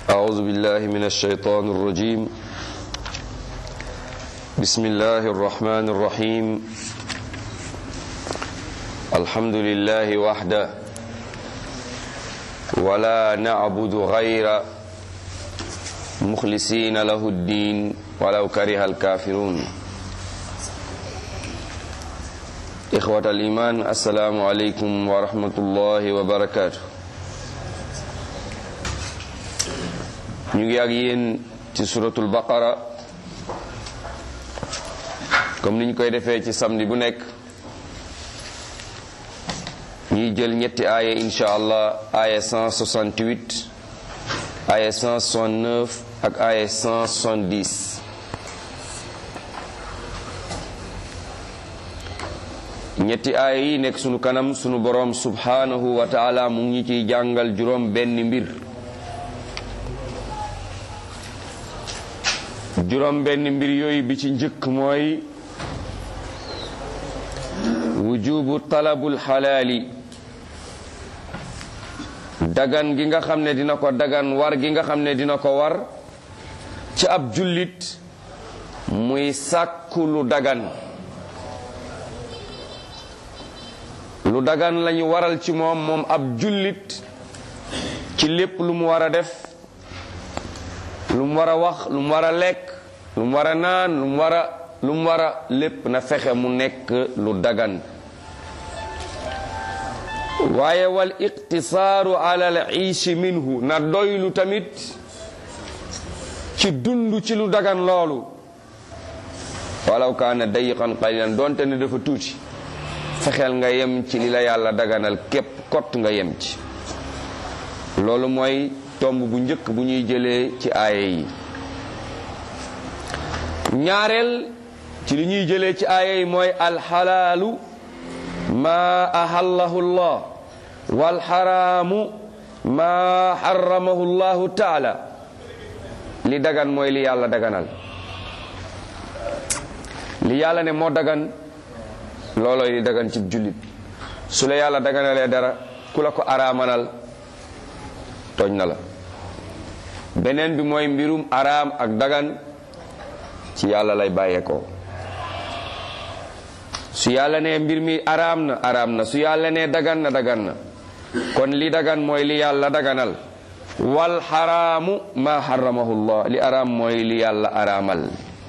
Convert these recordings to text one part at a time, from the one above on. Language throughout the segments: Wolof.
أعوذ بالله من الشيطان الرجيم بسم الله الرحمن الرحيم الحمد لله وحده ولا نعبد غير مخلصين له الدين ولو كره الكافرون إخوة الإيمان السلام عليكم ورحمة الله وبركاته ñu ngi ak yéen ci suratul baqara comme ni ñu koy defee ci samedi bu nekk ñuy jël ñetti aaya insha allah aaya 168 aaya 169 ak aaya 170 ñetti aaya yi nekk sunu kanam sunu boroom subhanahu wa taala mu ngi ciy jàngal juróom benn mbir juróom benn mbir yooyu bi ci njëkk mooy wujubu talabul xalaali dagan gi nga xam ne dina ko dagan war gi nga xam ne dina ko war ci ab jullit muy sàkku lu dagan lu dagan lañu waral ci moom moom ab jullit ci lépp lu mu war a def lu mu war a wax lu mu war a lekk lu mu war a naan lu mu war a lu mu war a lépp na fexe mu nekk lu dagan waaye wal iqtisaaru ala al iishi minhu na doylu tamit ci dund ci lu dagan loolu walaw kaana dayiqan qalilan doonte ne dafa tuuti fexeel nga yem ci li la yàlla daganal képp kott nga yem ci loolu mooy tomb bu njëkk bu ñuy jëlee ci aaya yi ñaareel ci li ñuy jëlee ci aaya yi mooy alxalaalu maa ahallahu llah walxaraamu maa xaramahu llahu taala li dagan mooy li yàlla daganal li yàlla ne moo dagan loolooy li dagan ci jullit su la yàlla daganalee dara ku la ko araamanal tooñ na la beneen bi mooy mbirum araam ak dagan ci yàlla lay bàyyeekoo su yàlla ne mbir mi araam na araam na su yàlla ne dagan na dagan na kon li dagan mooy li yàlla daganal wal xaraamu ma xaramahu llah li araam mooy li yàlla araamal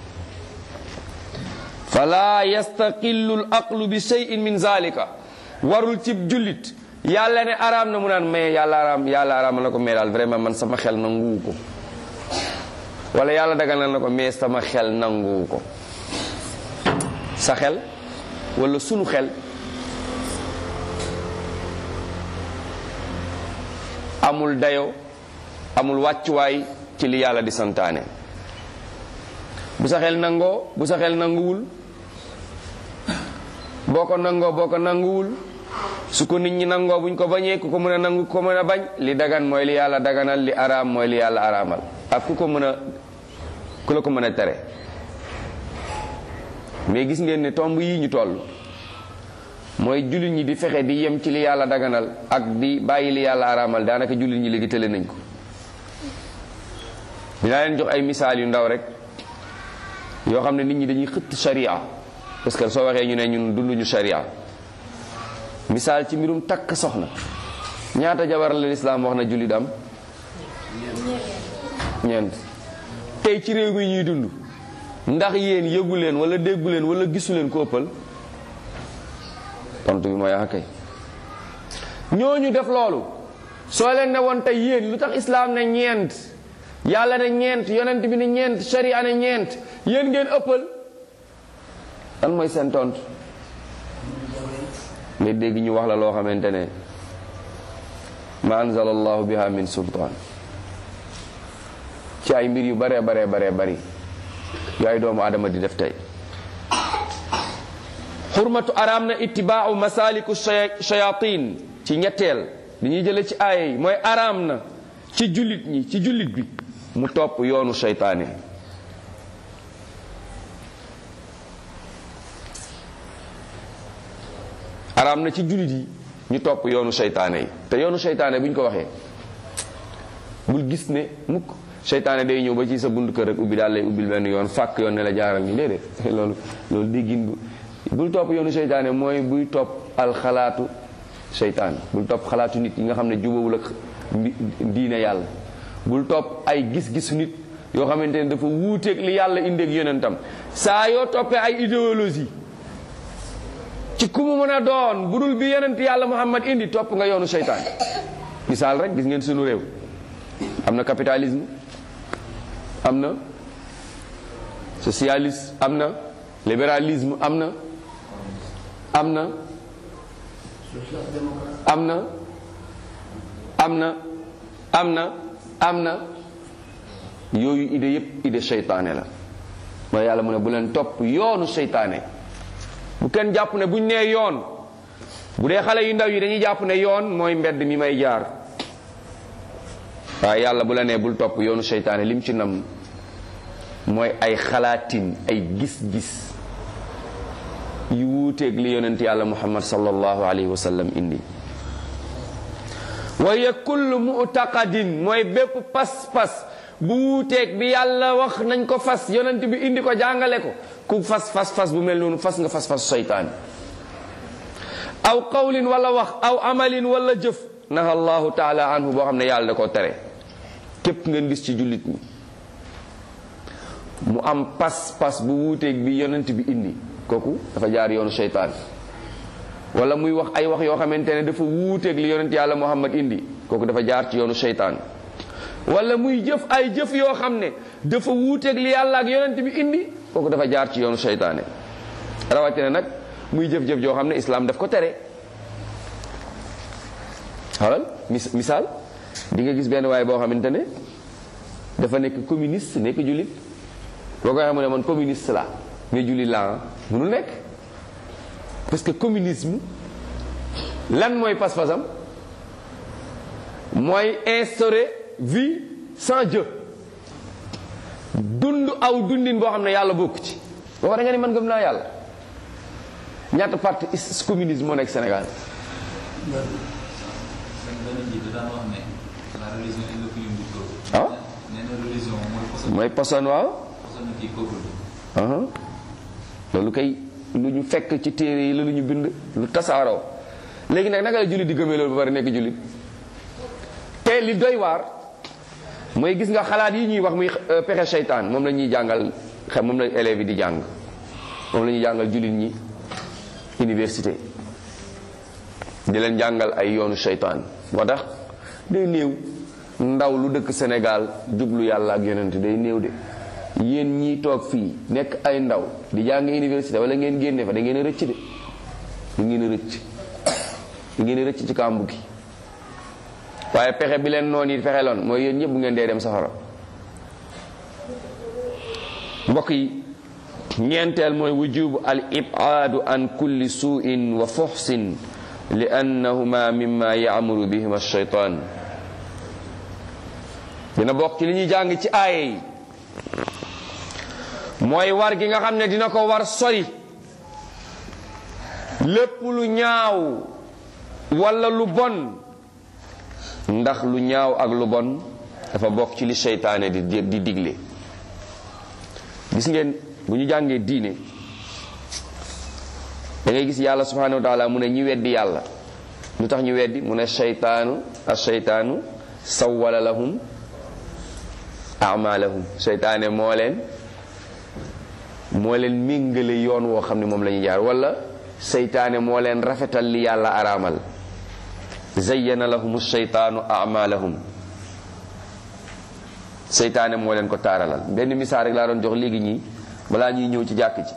fala yastaqillu l aqlu bi shay'in min zalika warul cib jullit yàlla ne araam na mu naan mais yàlla araam yàlla araamal na ko mais daal vraiment man sama xel nanguwu ko wala yàlla daganal na ko mais sama xel nanguwu ko sa xel wala sunu xel amul dayo amul wàccuwaay ci li yàlla di santaane bu sa xel nangoo bu sa xel nanguwul boo ko nangoo boo ko nanguwul su ko nit ñi nangoo buñ ko bañee ku ko mën a nangu ku ko mën a bañ li dagan mooy li yàlla daganal li araam mooy li yàlla araamal ak ku ko mën a ku la ko mën a tere mais gis ngeen ne tomb yi ñu toll mooy jullit ñi di fexe di yem ci li yàlla daganal ak di bàyyi li yàlla araamal daanaka jullit ñi léegi tële nañ ko dinaa leen jox ay misaal yu ndaw rek yoo xam ne nit ñi dañuy xëtt sharia parce que soo waxee ñu ne ñun dunduñu sharia misaal ci mbirum takk soxna ñaata jabar la lislaam wax na jullit am ñeent tey ci réew mi ñuy dund ndax yéen yëgu leen wala déggu leen wala gisu leen ko ëppal tontu bi mooy ah kay ñooñu def loolu soo leen ne woon tey yéen lu tax islaam ne ñeent yàlla ne ñeent yonent bi ne ñeent sharia ne ñeent yéen ngeen ëppal lan mooy seen tontu nga dégg ñu wax la loo xamante ne ma anzal allahu biha min sultaan ci ay mbir yu bare bare bare bari yu ay doomu adama di def tey xurmatu araam na ittibaau masaliku shayatin ci ñetteel li ñuy jële ci aaya yi mooy araam na ci jullit ñi ci jullit bi mu topp yoonu seytaane araam na ci jullit yi ñu topp yoonu seytaane yi te yoonu seytaane bu ñu ko waxee bul gis ne mukk seytaane day ñëw ba ci sa buntu kër rek ubbi daal lay ubbil benn yoon fàkk yoon ne la jaaral ni déedéet loolu loolu déggin bu bul topp yoonu seytaane mooy buy topp alxalaatu seytaan bul topp xalaatu nit yi nga xam ne jubawul ak diine yàlla bul topp ay gis-gisu nit yoo xamante ne dafa wuuteeg li yàlla indeeg yonentam saa yoo toppee ay idéologie ci ku mu mën a doon bu dul bi yonent yàlla muhammad indi topp nga yoonu seytaan misaal rek gis ngeen sunu réew am na capitalisme am na socialisme am na libéralisme am na am na am na am na am na am na yooyu idée yépp idée seytaane la mooy yàlla mu ne bu leen topp yoonu seytaane bu kenn jàpp ne buñ nee yoon bu dee xale yu ndaw yi dañuy jàpp ne yoon mooy mbedd mi may jaar waaye yàlla bu la nee bul topp yoonu seytaane lim ci nam mooy ay xalaatin ay gis-gis yu wuuteeg li yonent yàlla muhammad sallallahu alayhi wa sallam indi waaye kullu mu'taqadin mooy bépp pas-pas bu wuuteeg bi yàlla wax nañ ko fas yonent bi indi ko jàngale ko ku fas fas fas bu mel noonu fas nga fas fas seytaan aw qawlin wala wax aw amalin wala jëf naha allahu taala anhu boo xam ne yàlla da koo tere képp ngeen gis ci jullit ñi mu am pas-pas bu wuuteeg bi yonent bi indi kooku dafa jaar yoonu seytaan wala muy wax ay wax yoo xamante ne dafa wuuteeg li yonent yàlla muhammad indi kooku dafa jaar ci yoonu seytaan wala muy jëf ay jëf yoo xam ne dafa wuuteeg li yàlla ak yonent bi indi kooku dafa jaar ci yoonu seytaane rawatina nag muy jëf-jëf joo xam ne islaam daf ko tere xalal mis misaal di nga gis benn waaye boo xamante ne dafa nekk communiste nekk jullit boo koy xam ne man communiste la mais jullit la mënul nekk parce que communisme lan mooy pas-pasam mooy instaurer vie sans Dieu dund aw dundin boo xam ne yàlla bokk ci boo da nga ni man gëm naa yàlla ñaata parti communisme moo nekk Sénégal ah mooy poson waaw loolu kay lu ñu fekk ci téere yi la lu ñu bind lu tasaaroo léegi nag naka la jullit di gëmee loolu ba pare nekk jullit te li doy waar mooy gis nga xalaat yi ñuy wax muy pexe seytaan moom la ñuy jàngal xam moom la élèves yi di jàng moom la ñuy jàngal jullit ñi université di leen jàngal ay yoonu seytaan moo tax day néew ndaw lu dëkk Sénégal jublu yàlla ak yonent day néew de yéen ñii toog fii nekk ay ndaw di jàng université wala ngeen génne fa da ngeen a rëcc de da ngeen a rëcc da ngeen a rëcc ci kàmbu gi waaye pexe bi leen noon yi fexe loon mooy yéen ñëpp bu ngeen dee dem safara mbokk yi ñeenteel mooy wujubu al ibaadu an kulli suuin wa fuxsin li annahuma mimma yaamuru bihima shaytaan dina bokk ci li ñuy jàng ci aaye yi mooy war gi nga xam ne dina ko war sori lépp lu ñaaw walla lu bon ndax lu ñaaw ak lu bon dafa bokk ci li seytaane di di digle gis ngeen bu ñu jàngee diine da ngay gis yàlla subhanahu wa taala mu ne ñi weddi yàlla lu tax ñu weddi mu ne seytaanu a seytaanu sawwala lahum amalahum seytaane moo leen moo leen méngale yoon woo xam ne moom la ñuy jaar wala seytaane moo leen rafetal li yàlla araamal zayyana lahum seytaanu amalahum seytaane moo leen ko taaralal benn misaal rek laa doon jox léegi ñii balaa ñuy ñëw ci jàkk ci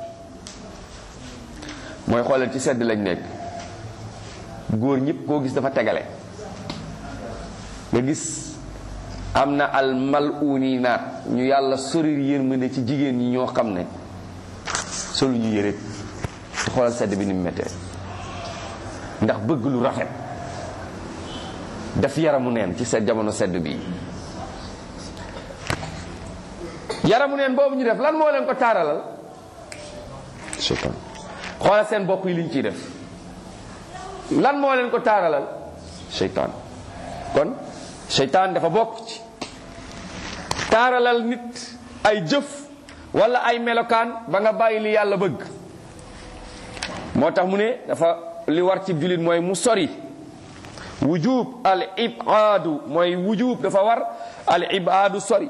mooy xoolal ci sedd lañ nekk góor ñëpp koo gis dafa tegale nga gis am na al mal'uuni naat ñu yàlla sorir yërmande ci jigéen ñi ñoo xam ne solu ñu yëre xoolal sedd bi ni mu méttee ndax bëgg lu rafet def yaramu neen ci seen jamono sedd bi yaramu neen boobu ñu def lan moo leen ko taaralal seytaan xoolal seen bopp yi liñ ciy def lan moo leen ko taaralal seytaan kon seytaan dafa bokk ci taaralal nit ay jëf wala ay melokaan ba nga bàyyi li yàlla bëgg moo tax mu ne dafa li war ci jullit mooy mu sori wujub al ibaadu mooy wujub dafa war al ibaadu sori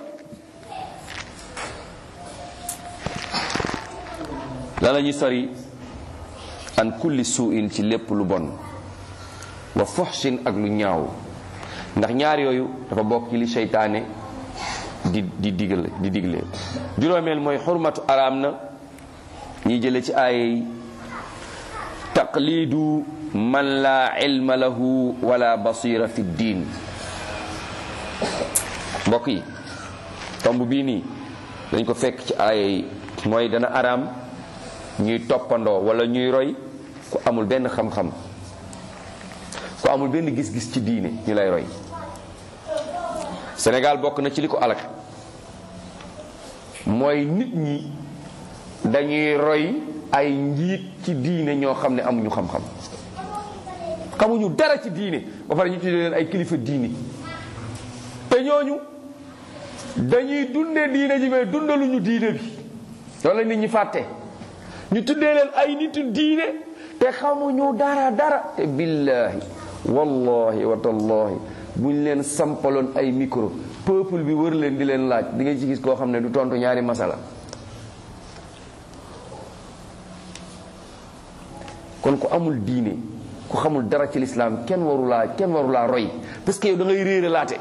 la la ñuy sori an kulli suuin ci lépp lu bon wa fuxshin ak lu ñaaw ndax ñaar yooyu dafa bokk ci li seytaane di di digle di digle juróomeel mooy xurmatu araam na ñiy jële ci ay taqlidu man la ilma lahu wala basira fi diin mbokk yi tomb bii nii dañ ko fekk ci ay mooy dana araam ñuy toppandoo wala ñuy roy ku amul benn xam-xam ku amul benn gis-gis ci diine ñu lay roy Sénégal bokk na ci li ko alak mooy nit ñi dañuy roy ay njiit ci diine ñoo xam ne amuñu xam-xam xamuñu dara ci diine ba pare ñu tuddee leen ay kilifa diine te ñooñu dañuy dunde diine ji mais dundaluñu diine bi loolu la nit ñi fàtte ñu tuddee leen ay nitu diine te xamuñu dara dara te billahi wallahi wa tallahi buñ leen sampaloon ay micro peuple bi wër leen di leen laaj di nga ci gis koo xam ne du tontu ñaari masala kon ku amul diine ku xamul dara ci lislaam kenn waru laa kenn waru laa roy parce que yow da ngay réere laate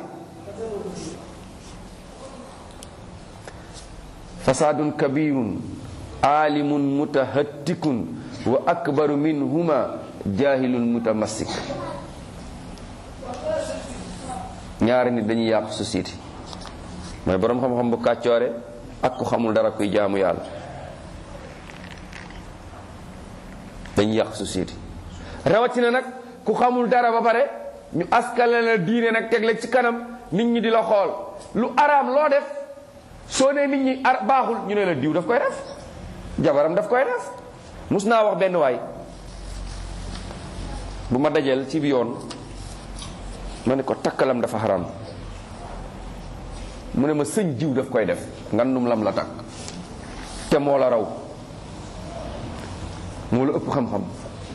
fasaadun kabirun aalimun mutahattikun wa akbaru minhuma jahilun mutamassik ñaari nit dañuy yàqu société mooy boroom xam-xam bu kàccoore ak ku xamul dara kuy jaamu yàlla dañuy yàq société rawatina nag ku xamul dara ba pare ñu askale la diine nag teg la ci kanam nit ñi di la xool lu araam loo def soo nee nit ñi ar baaxul ñu ne la diw daf koy def jabaram daf koy def mus naa wax benn waay bu ma dajeel ci bi yoon ma ne ko takkalam dafa xaram mu ne ma sëñ jiw daf koy def ngandum lam la takk te moo la raw moo la ëpp xam-xam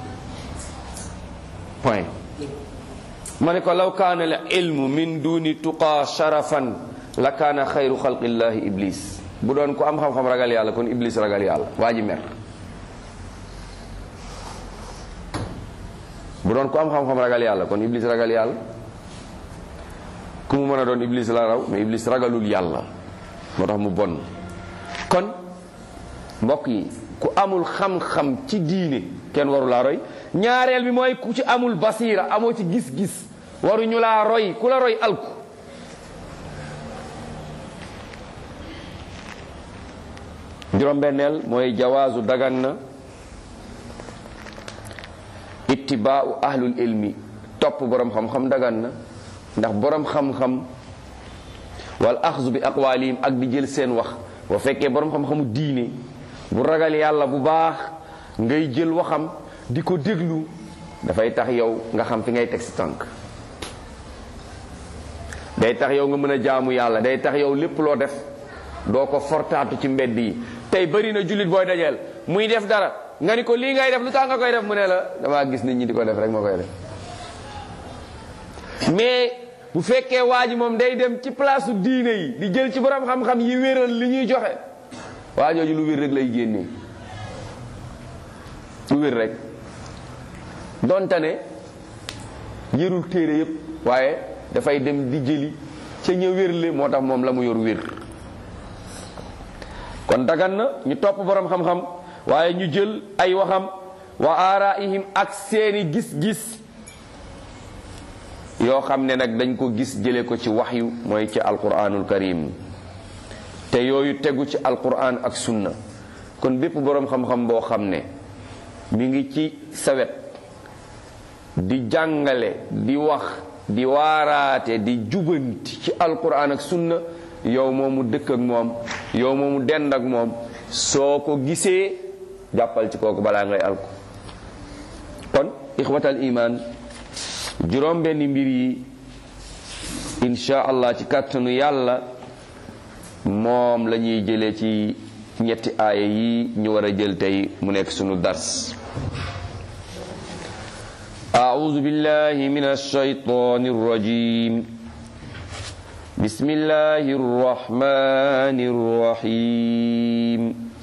point ma ne ko law kaana al ilmu min duni tuqaa sharafan la kaana xayru xalqillahi iblis bu doon ko am xam-xam ragal yàlla kon iblis ragal yàlla waa ji mer bu doon ko am xam-xam ragal yàlla kon iblis ragal yàlla ku mu mën a doon iblis la raw mais iblis ragalul yàlla moo tax mu bon kon mbokk yi ku amul xam-xam ci diine kenn waru laa roy ñaareel bi mooy ku ci amul basiira amoo ci gis-gis waruñu laa roy ku la roy alku juróom-benneel mooy jawaazu dagan na ittibaau ahlul ilmi topp boroom xam-xam dagan na ndax boroom xam-xam wal axzu bi aqwalihim ak di jël seen wax boo fekkee boroom xam-xamu diine bu ragal yàlla bu baax ngay jël waxam di ko déglu dafay tax yow nga xam fi ngay teg si tànk day tax yow nga mën a jaamu yàlla day tax yow lépp loo def doo ko fortaatu ci mbedd yi tey bëri na jullit booy dajeel muy def dara nga ni ko lii ngay def lu tax nga koy def mu ne la damaa gis nit ñi di ko def rek ma koy def mais bu fekkee waa ji moom day dem ci place diine yi di jël ci borom xam-xam yi wéral li ñuy joxe waa jooju lu wér rek lay génnee lu wér rek donte ne yërul téere yépp waaye dafay dem di jëli ca ña wérle moo tax moom la mu yor wér kon dagan na ñu topp borom xam-xam waaye ñu jël ay waxam wa aaraihim ak seeni gis-gis yoo xam ne nag dañ ko gis jële ko ci waxyu mooy ci alquranul karim te yooyu tegu ci alquran ak sunna kon bépp boroom xam-xam boo xam ne mi ngi ci sawet di jàngale di wax di waaraate di jubanti ci alquran ak sunna yow moomu dëkk ak moom yow moomu dend ak moom soo ko gisee jàppal ci kooku balaa ngay alku kon ixwatal iman juróom benn mbir yi insha allah ci kàttanu yàlla moom la ñuy jëlee ci ñetti aaya yi ñu war a jël tey mu nekk sunu dars أعوذ بالله من الشيطان الرجيم بسم الله الرحمن الرحيم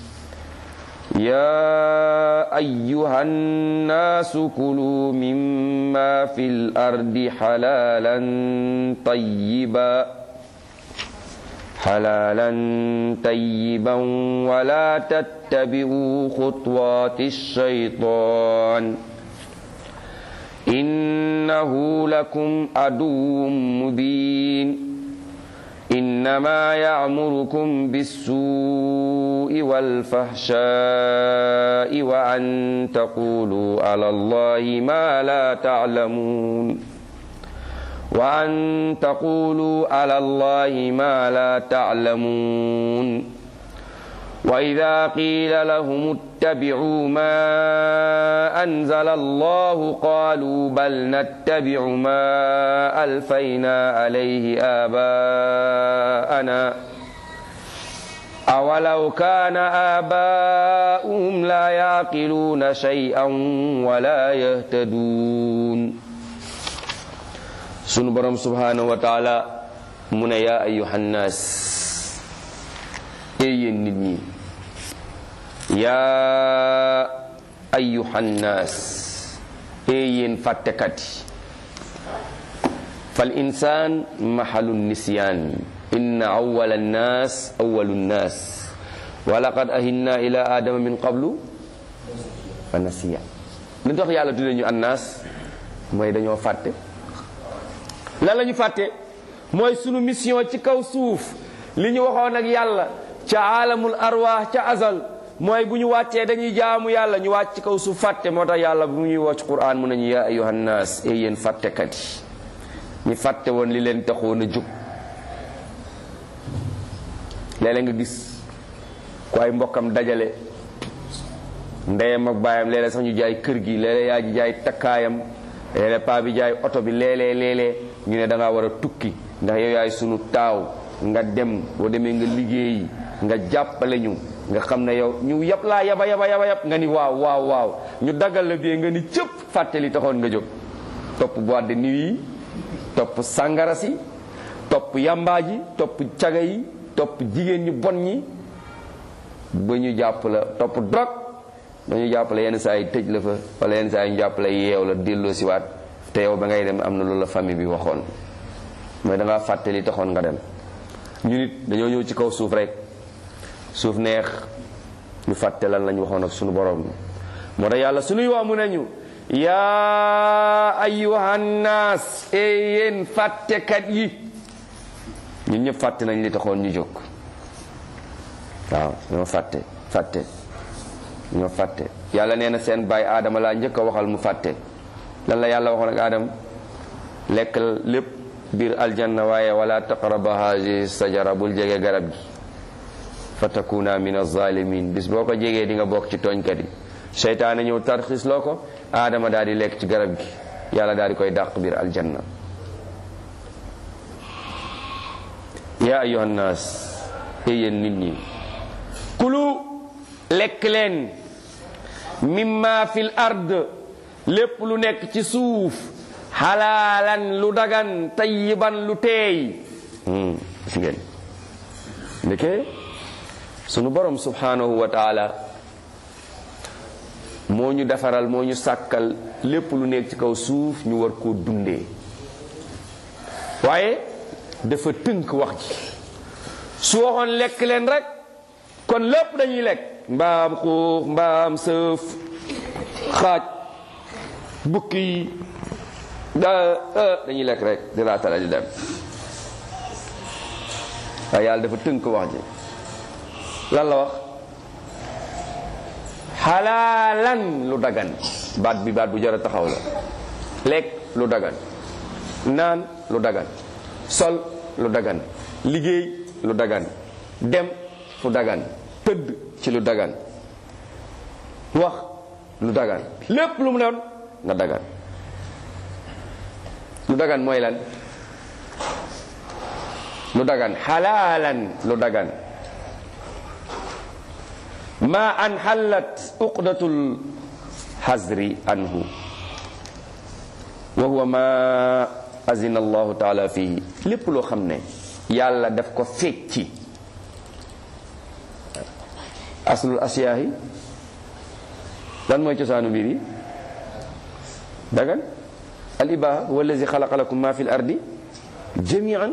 يا أيها الناس كلوا مما في الأرض حلالا طيبا حلالا طيبا ولا تتبعوا خطوات الشيطان إنه لكم عدو مبين إنما يعمركم بالسوء والفحشاء وأن تقولوا على الله ما لا تعلمون وأن تقولوا على الله ما لا تعلمون وإذا قيل لهم اتبعوا ما أنزل الله قالوا بل نتبع ما ألفينا عليه آباءنا أولو كان آباؤهم لا يعقلون شيئا ولا يهتدون سنبرم سبحانه وتعالى من يا أيها الناس أي النبي yaa ayyuhan naas ee yéen fàttekat yi fal insaan mahalu nisyaan inna awwala nnaas awwalu nnaas wa laqad ahinna ila adama min qablu fa nasiya li tax yàlla tudde ñu annaas mooy dañoo fàtte lan la ñu fàtte mooy sunu mission ci kaw suuf li ñu waxoon ak yàlla ca aalamul arwaax ca azal mooy bu ñu wàccee dañuy jaamu yàlla ñu wàcc ci kaw suuf fàtte moo tax yàlla bu ñuy wàcc Qur'an mu nañu yaa ayyuhan naas e yéen fàttekat yi ñi fàtte woon li leen taxoon a jóg léeg-léeg nga gis ku ay mbokkam dajale ndeyam ak baayam léeg-léeg sax ñu jaay kër gi léeg-léeg yaa ji jaay takkaayam léeg-léeg paa bi jaay oto bi léeg-léeg léeg-léeg ñu ne da ngaa war a tukki ndax yow yaay sunu taaw nga dem boo demee nga liggéeyi nga jàppale ñu nga xam ne yow ñu yab laa yaba yaba yaba yab nga ni waaw waaw waaw ñu daggal la bee nga ni cëpp fàttali taxoon nga jóg topp boîte de nuit yi topp sàngara si topp yambaa ji topp caga yi topp jigéen ñu bon ñi ba ñu jàpp la topp drogue ba ñu jàpp la yenn saa yi tëj la fa wala yenn saa yi ñu jàpp la yeew la delloo si waat te yow ba ngay dem am na loolu la famille bi waxoon mooy dangaa fàttali taxoon nga dem ñu nit dañoo ñëw ci kaw suuf rek suuf neex ñu fàtte lan lañ waxoon ak sunu borom moo tax yàlla sunuy waa mu nañu yaa ayyuhan naas e yéen fàttekat yi ñun ñëpp fàtte nañ li taxoon ñu jóg waaw ñoo fàtte fàtte ñoo fàtte yàlla nee na seen baay aadama laa njëkk a waxal mu fàtte lan la yàlla waxoon ak aadama lekk lépp biir aljanna waaye wala taqraba haadi sajara bul jege garab gi fa takuna min alzalimin bis boo ko jegee di nga bokk ci tooñkat yi seytaane ñëw tarxis loo ko aadama daal di lekk ci garab gi yàlla daal di koy dàq biir aljanna yaa ayuha nnaas yéen nit ñi kulu lekk leen mimma fil ard lépp lu nekk ci suuf xalaalan lu dagan tayyiban lu teey gis ngeen ndeke sunu borom subhanahu wa taala moo ñu defaral moo ñu sàkkal lépp lu nekk ci kaw suuf ñu war koo dundee waaye dafa tënk wax ji su waxoon lekk leen rek kon lépp dañuy lekk mbaam xuux mbaam sëf xaaj bukki yi da dañuy lekk rek di raatala di dem waaye yàlla dafa tënk wax ji lan la wax xalaalan lu dagan baat bi baat bu jar a taxaw la lekk lu dagan naan lu dagan sol lu dagan liggéey lu dagan dem fu dagan tëdd ci lu dagan wax lu dagan lépp lu mu doon nga dagan lu dagan mooy lan lu dagan xalaalan lu dagan ma an xallat uqdatul xasri anhu wa huwa ma azina allahu taala fihi lépp loo xam ne yàlla daf ko fecci aslul asiyaahi lan mooy cosaanu mbir yi dagan al ibaha huwa allazi xalaqa lakum ma fi l ardi jamian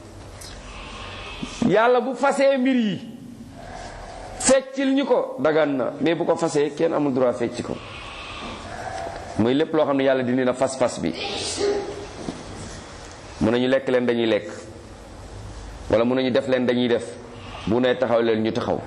yàlla bu fasee mbir yi feccil ñu ko dagan na mais bu ko fasee kenn amul droit fecc ko muy lépp loo xam ne yàlla dindi na fas-fas bi mun nañu lekk leen dañuy lekk wala mun nañu def leen dañuy def bu ne taxaw leen ñu taxaw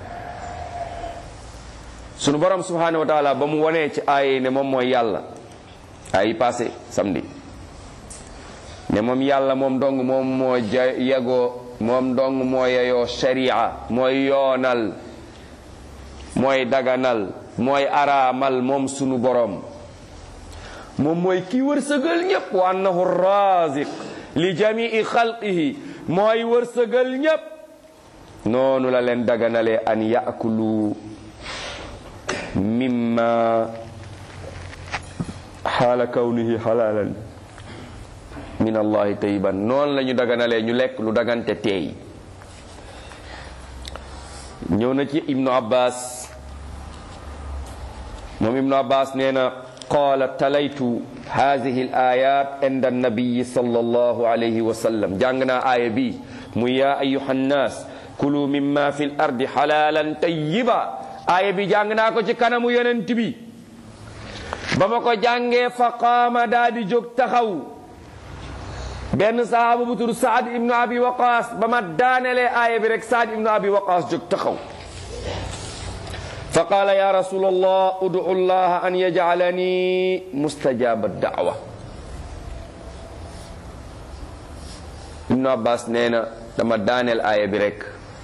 sunu borom subhanahu wa taala ba mu wanee ci aay ne moom mooy yàlla ay passé samedi ne moom yàlla moom dong moom moo ja yegoo moom dong moo yeyoo sharia mooy yoonal mooy daganal mooy araamal moom sunu borom moom mooy kii wërsëgal ñépp wa annahu raziq li jamii xalqihi mooy wërsëgal ñépp noonu la leen daganalee an yaakulu mimma xaala kawnihi xalaalan min allahi tayiban noonu la ñu daganalee ñu lekk lu dagante teey ñëw na ci ibnu abbas moom ibnu abbas nee na qaala talaytu hadihi al ayat inda annabiyi sallallahu alayhi wa sallam jàng naa aaya bi mu yaa ayuha nnaas kulu mimma fi l ardi xalaalan tayiba aaya bi jàng naa ko ci kanamu yonent bi ba ma ko jàngee fa qaama daa di jóg taxaw benn sahaaba bu tudd saad ibnu abi waqaas ba ma daanelee aaya bi rek saad ibnu abi waqaas jóg taxaw fa qaala ya rasul allah udu llaha an yajcalani mustajaba daawa ibnu abbas nee na dama daaneel aaya bi rek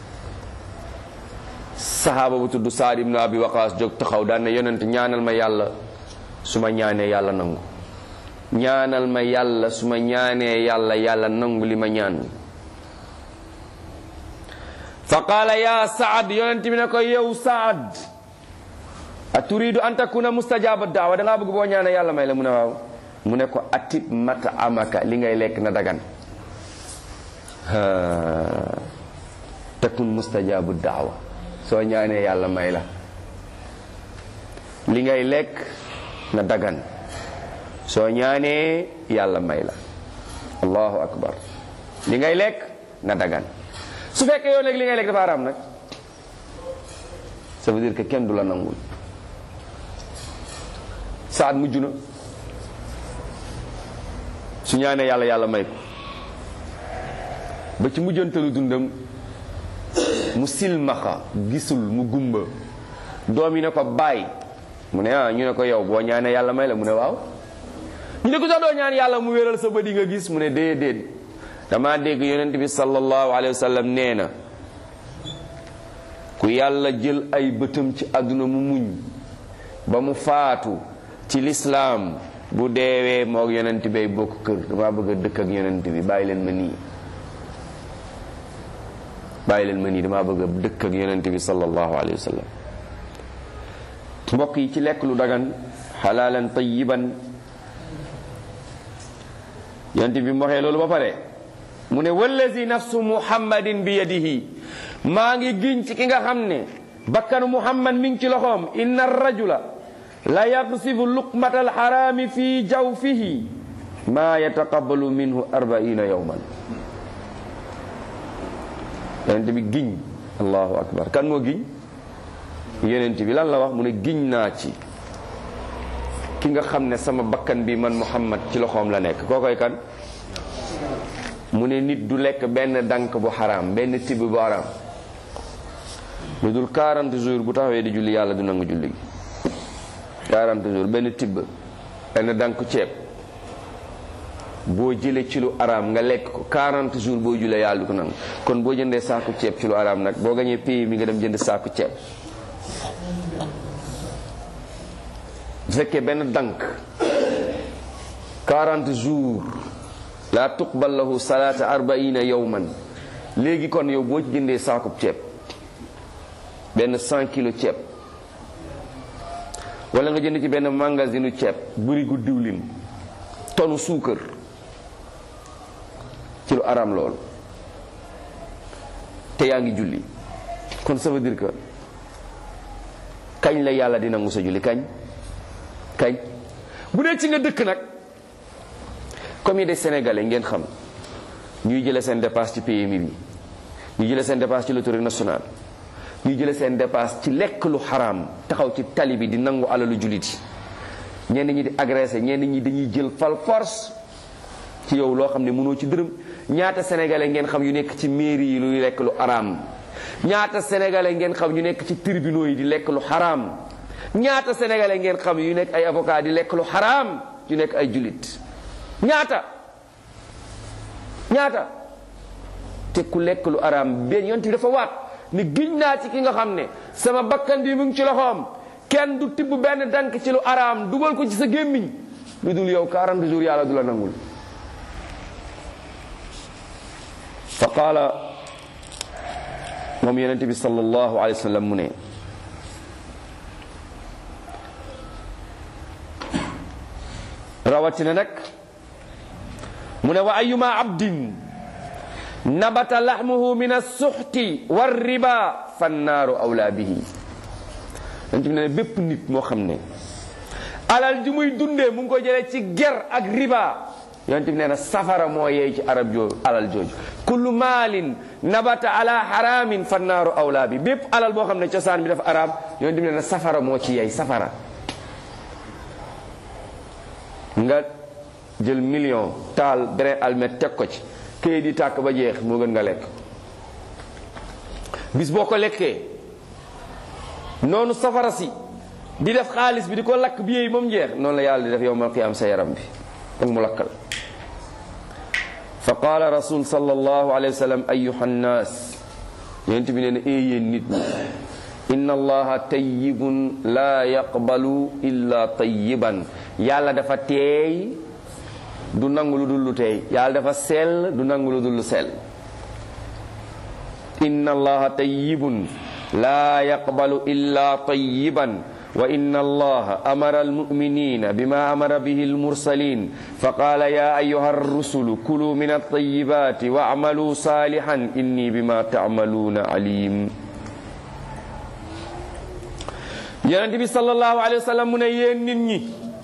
sahaaba bu tudd saad ibnu abi waqaas jóg taxaw daan na yonent ñaanal ma yàlla su ma ñaanee yàlla nangu ñaanal ma yàlla su ma ñaanee yàlla yàlla nangu li ma ñaan fa qaala ya saad yonent bi ne ko yow saad a turidu an takuna mustajaba daawa da ngaa bëgg boo ñaanee yàlla may la mu ne waaw mu ne ko atib mata amaka li ngay lekk na dagan takun mustajabu daawa soo ñaanee yàlla may la li ngay lekk na dagan soo ñaanee yàlla may la allahu akbar li ngay lekk na dagan su fekkee yow nag li ngay lekk dafa araam nag ça veut dire que kenn du la nangul saat mujj na su ñaanee yàlla yàlla may ko ba ci mujjantalu dundam mu silmaxa gisul mu gumba doom yi ne ko bàyyi mu ne ah ñu ne ko yow boo ñaanee yàlla may la mu ne waaw ñu ne ko sax doo ñaan yàlla mu wéral sa bët yi nga gis mu ne déedéet dama dégg yonent bi sallallahu alayhi wa sallam nee na ku yàlla jël ay bëtam ci àdduna mu muñ ba mu faatu ci lislaam bu deewee moog yonent bay bokk kër dama bëgg a dëkk ak yonent bi bàyyi leen ma nii bàyyi leen ma nii dama bëgg a dëkk ak yonent bi sallallahu alayhi wa sallam mbokk yi ci lekk lu dagan xalaalan tayiban yonent bi mu waxee loolu ba pare mu ne wallazi nafsu muhammadin bi yadihi maa ngi giñ ci ki nga xam ne bakkanu muhammad mi ngi ci loxoom inna rajula la yaqsifu luqmata alxaraami fi jawfihi maa yataqabalu minhu arbaina yowman yonent bi giñ allahu akbar kan moo giñ yonent bi lan la wax mu ne giñ naa ci ki nga xam ne sama bakkan bi man muhammad ci loxoom la nekk koo koy kan mu ne nit du lekk benn dank bu xaraam benn tibb bu xaraam lu dul 40 jours bu taxawee di julli yàlla du nangu julli gi 40 jours benn tibb benn dank ceeb boo jëlee ci lu araam nga lekk ko 40 jours boo jullee yàlla du ko nangu kon boo jëndee saaku ceeb ci lu araam nag boo gañee pays mi nga dem jënd saaku ceeb bu fekkee benn dank 40 jours la tuqbal lahu salaata arbaina yowman léegi kon yow boo ci jëndee saakub ceeb benn 100 kilo ceeb wala nga jënd ci benn magasinu ceeb bërigu diwlin tonu suukar ci lu araam loolu te yaa ngi julli kon ça veut dire que kañ la yàlla di nangu sa julli kañ kañ bu dee ci nga dëkk nag comme yi des sénégalais ngeen xam ñuy jële seen dépasse ci PMI bi ñuy jële seen dépasse ci l'autorité nationale ñuy jële seen dépasse ci lekk lu xaraam taxaw ci tali bi di nangu alalu jullit yi ñenn ñi di agressé ñenn ñi dañuy jël fal force ci yow loo xam ne mënoo ci dërëm ñaata sénégalais ngeen xam yu nekk ci mairie yi luy lekk lu xaraam ñaata sénégalais ngeen xam ñu nekk ci tribunaux yi di lekk lu xaraam ñaata sénégalais ngeen xam yu nekk ay avocat di lekk lu xaraam yu nekk ay jullit ñaata ñaata te ku lekk lu araam benn yonent bi dafa waat ni giñ naa ci ki nga xam ne sama bakkan bi mu ngi ci loxoom kenn du tibb benn dank ci lu araam dugal ko ci sa gémmiñ lu dul yow 40 jours yàlla du la nangul fa qaala moom yonent bi sallallahu alayhi wa sallam mu ne rawatina nag mu ne wa ayuma abdin nabata laxmuhu min alsuxti walriba fannaaru awlaa bihi yonent bi ne bépp nit moo xam ne alal ji muy dundee mu ngi ko jëlee ci ger ak riba yonent bi nee na safara moo yeey ci arab jooju alal jooju kullu maalin nabata ala haramin fannaaru awlaa bi bépp alal boo xam ne cosaan bi dafa araam yonent bi nee na safara moo ci yeey safara nga jël million taal beneen almet teg ko ci këyit di tàkk ba jeex moo gën nga lekk bis boo ko lekkee noonu safara si di def xaalis bi di ko lakk bi yéey moom jeex noonu la yàlla di def yowmal qiyaam sa yaram bi ak mu lakkal fa qaala rasul sallallahu alayhi wa sallam ayuha nnaas yonent bi nee na ee yéen nit ñi inna allaha tayyibun laa yaqbalu illa tayyiban yàlla dafa teey du nangu lu dul lu teey yàlla dafa sell du nangu lu dul lu sell inna allaha tayyibun laa yaqbalu illa tayyiban wa inna allaha amara almuminina bima amara bihi almursalin faqala ya ayuha arrusulu kulu min altayibati wacmalu salihan inni bima tacmaluuna alim yonent bi sallallahu alayhi wa sallam mu ne yéen nit ñi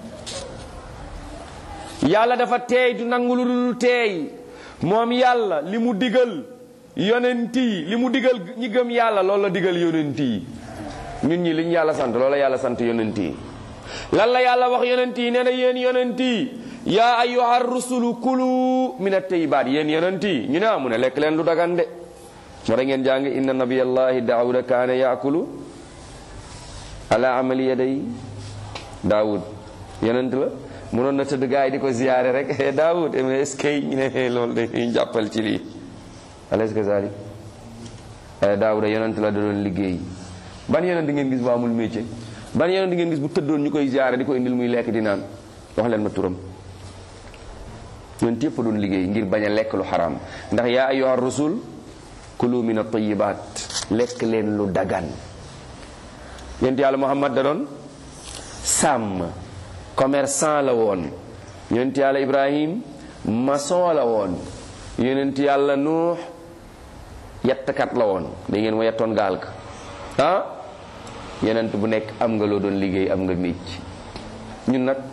yàlla dafa teey du nangu lu dul teey moom yàlla li mu digal yonent yi li mu digal ñi gëm yàlla loolu la digal yonent yi ñun ñi li ñu yàlla sant loolu la yàlla sant yonent yi lan la yàlla wax yonent yi nee na yéen yonent yi yaa ayyuha rusulu kulu min at-tayyibaat yéen yonent yi ñu ne amu ne lekk leen lu dagan de moo da ngeen jàng inna nabiyallahi daawuda kaana yaakulu ala amali yaday daawud yonent la mënoon na tëdd gaa yi di ko ziyaare rek daawud est-ce que ñu ne loolu de ñu jàppal ci lii alaysa kazalik daawuda yonent la da doon liggéey ban yonent ngeen gis bu amul métier ban yonent ngeen gis bu tëddoon ñu koy ziyaare di ko indil muy lekk di naan wax leen ma turam yonent yëpp doon liggéey ngir bañ a lekk lu xaraam ndax yaa ayyuha rusul kulu min at-tayyibaat lekk leen lu dagan yonent yàlla muhammad da doon sàmm commerçant la woon yonent yàlla ibrahim maçon la woon yonent yàlla nuux yettkat la woon da ngeen ma yettoon gaal ka ah yonent bu nekk am nga loo doon liggéey am nga mécc ñun nag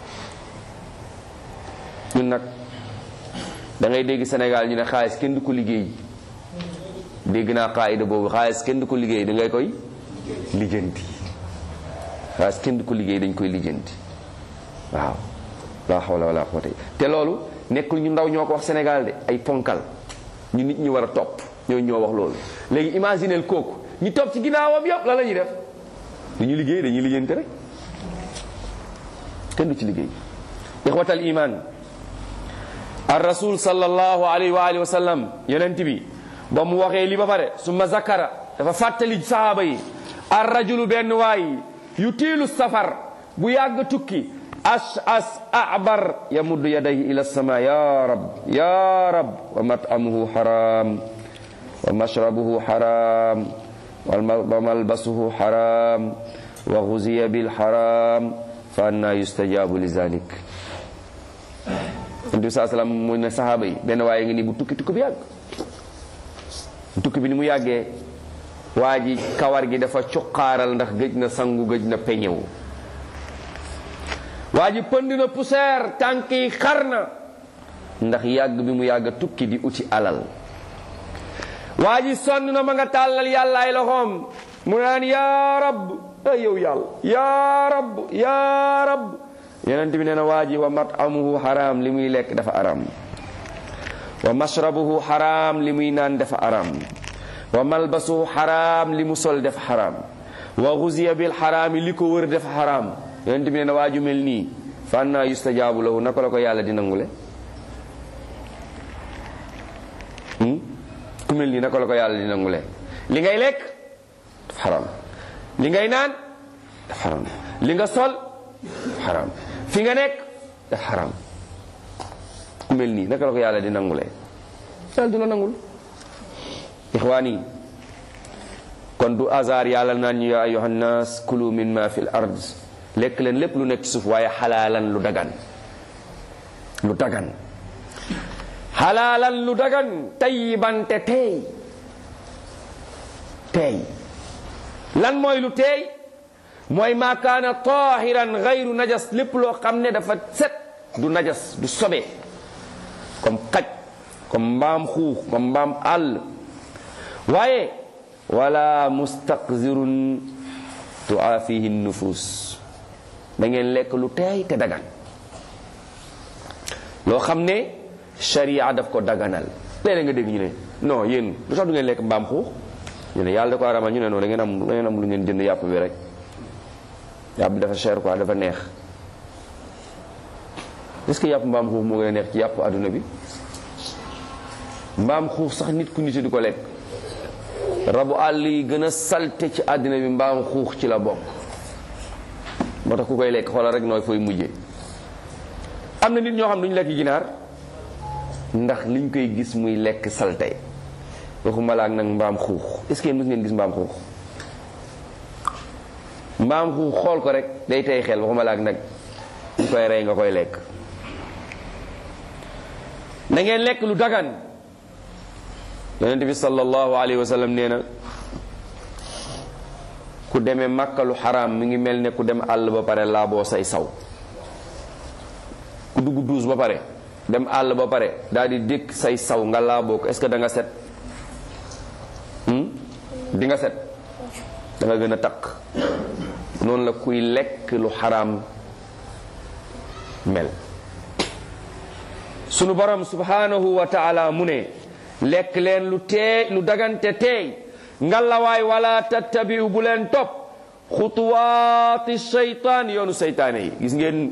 ñun nag da ngay dégg Sénégal ñu ne xaalis kenn du ko liggéey dégg naa qaayida boobu xaalis kenn du ko liggéey da ngay koy lijjanti xaalis kenn du ko liggéey dañ koy lijjanti waaw la hawla wala quwwata te loolu nekkul ñu ndaw ñoo ko wax Sénégal de ay ponkal ñu nit ñi war a topp ñoo ñoo wax loolu léegi imagineel kooku ñi topp ci ginnaawam yëpp la la ñuy def dañuy liggéey dañuy lijjanti rek kenn du ci liggéey ixwatal iman ar rasul sallallahu alayhi wa alihi wa sallam yonent bi ba mu waxee li ba pare summa zakara dafa fàttali sahaaba yi ar rajulu benn waay yu tiilu safar bu yàgg tukki as as abar yamuddu yadayhi ila sama ya rab ya rab wa mat'amuhu haram wa mashrabuhu xaram wa malbasuhu xaram wa guziya bil xaram fa anna yustajabu li zalik Nabi saa salaam mu ne saxaaba yi benn waaye ngi nii bu tukki tukki bi yàgg tukki bi ni mu yàggee waa ji kawar gi dafa cuqaaral ndax gëj na sangu gëj na peñewu waa ji pënd na poussière tànk yi xar na ndax yàgg bi mu yàgg tukki di uti alal waa ji sonn na ma nga tàllal yàlla ay loxoom mu naan yaa rab ay yow yàlla yaa rab yaa rab yonent bi nee na waa ji wa matamuhu xaraam li muy lekk dafa aram wa mashrabuhu xaraam li muy naan dafa aram wa malbasuhu xaraam li mu sol dafa xaraam wa guziya bil xaraami li ko wër dafa xaraam yonent bi nee na waa ju mel nii fa anna yustajaabu lahu naka la ko yàlla di nangule ku mel nii naka la ko yàlla di nangule li ngay lekk dafa xaraam li ngay naan dafa xaraam li nga sol dafa xaraam fi nga nekk dafa xaraam ku mel nii naka la ko yàlla di nangule yàlla du la nangul ixwaani kon du hasard yàlla naan ñu yaa ayuha nnaas kulu min ma fi l ard lekk leen lépp lu nekk ci suuf waaye xalaalan lu dagan lu dagan xalaalan lu dagan tayiban te teey teey lan mooy lu teey mooy maa kaana tahiran gayru najas lépp loo xam ne dafa set du najas du sobe comme xaj comme mbaam xuux comme mbaam àll waaye wala mustaqzirun tuafihi nufus da ngeen lekk lu teey te dagan loo xam ne sharia daf ko daganal léeg-léeg nga dégg ñu ne non yéen lu tax du ngeen lekk mbaam xuux ñu ne yàlla da ko aramal ñu ne non da ngeen am da ngeen am lu ngeen jënd yàpp bi rek yàpp bi dafa cher quoi dafa neex est-ce que yàpp mbaam xuux moo gën a neex ci yàpp adduna bi mbaam xuux sax nit ku nite di ko lekk rabu àll yi gën a salte ci àddina bi mbaam xuux ci la bokk moo tax ku koy lekk xoolal rek nooy fooy mujjee am na nit ñoo xam duñu lekk ginaar ndax liñ koy gis muy lekk salte waxuma la ak nag mbaam xuux est-ce que mës ngeen gis mbaam xuux mbaam xuux xool ko rek day tey xel waxuma la ak nag ñu koy rey nga koy lekk na ngeen lekk lu dagan yonent bi sallallahu alayhi wa sallam nee na ku demee màkka lu xaraam mi ngi mel ne ku dem àll ba pare laaboo say saw ku dugg duus ba pare dem àll ba pare daal di dékk say saw nga laaboo ko est-ce que da nga set di nga set da nga gën a takk noonu la kuy lekk lu xaraam mel sunu borom subhanahu wa taala mu ne lekk leen lu teey lu dagante teey ngalawaay wala tattabiu bu leen topp xutuwaati seytaan yoonu seytaane yi gis ngeen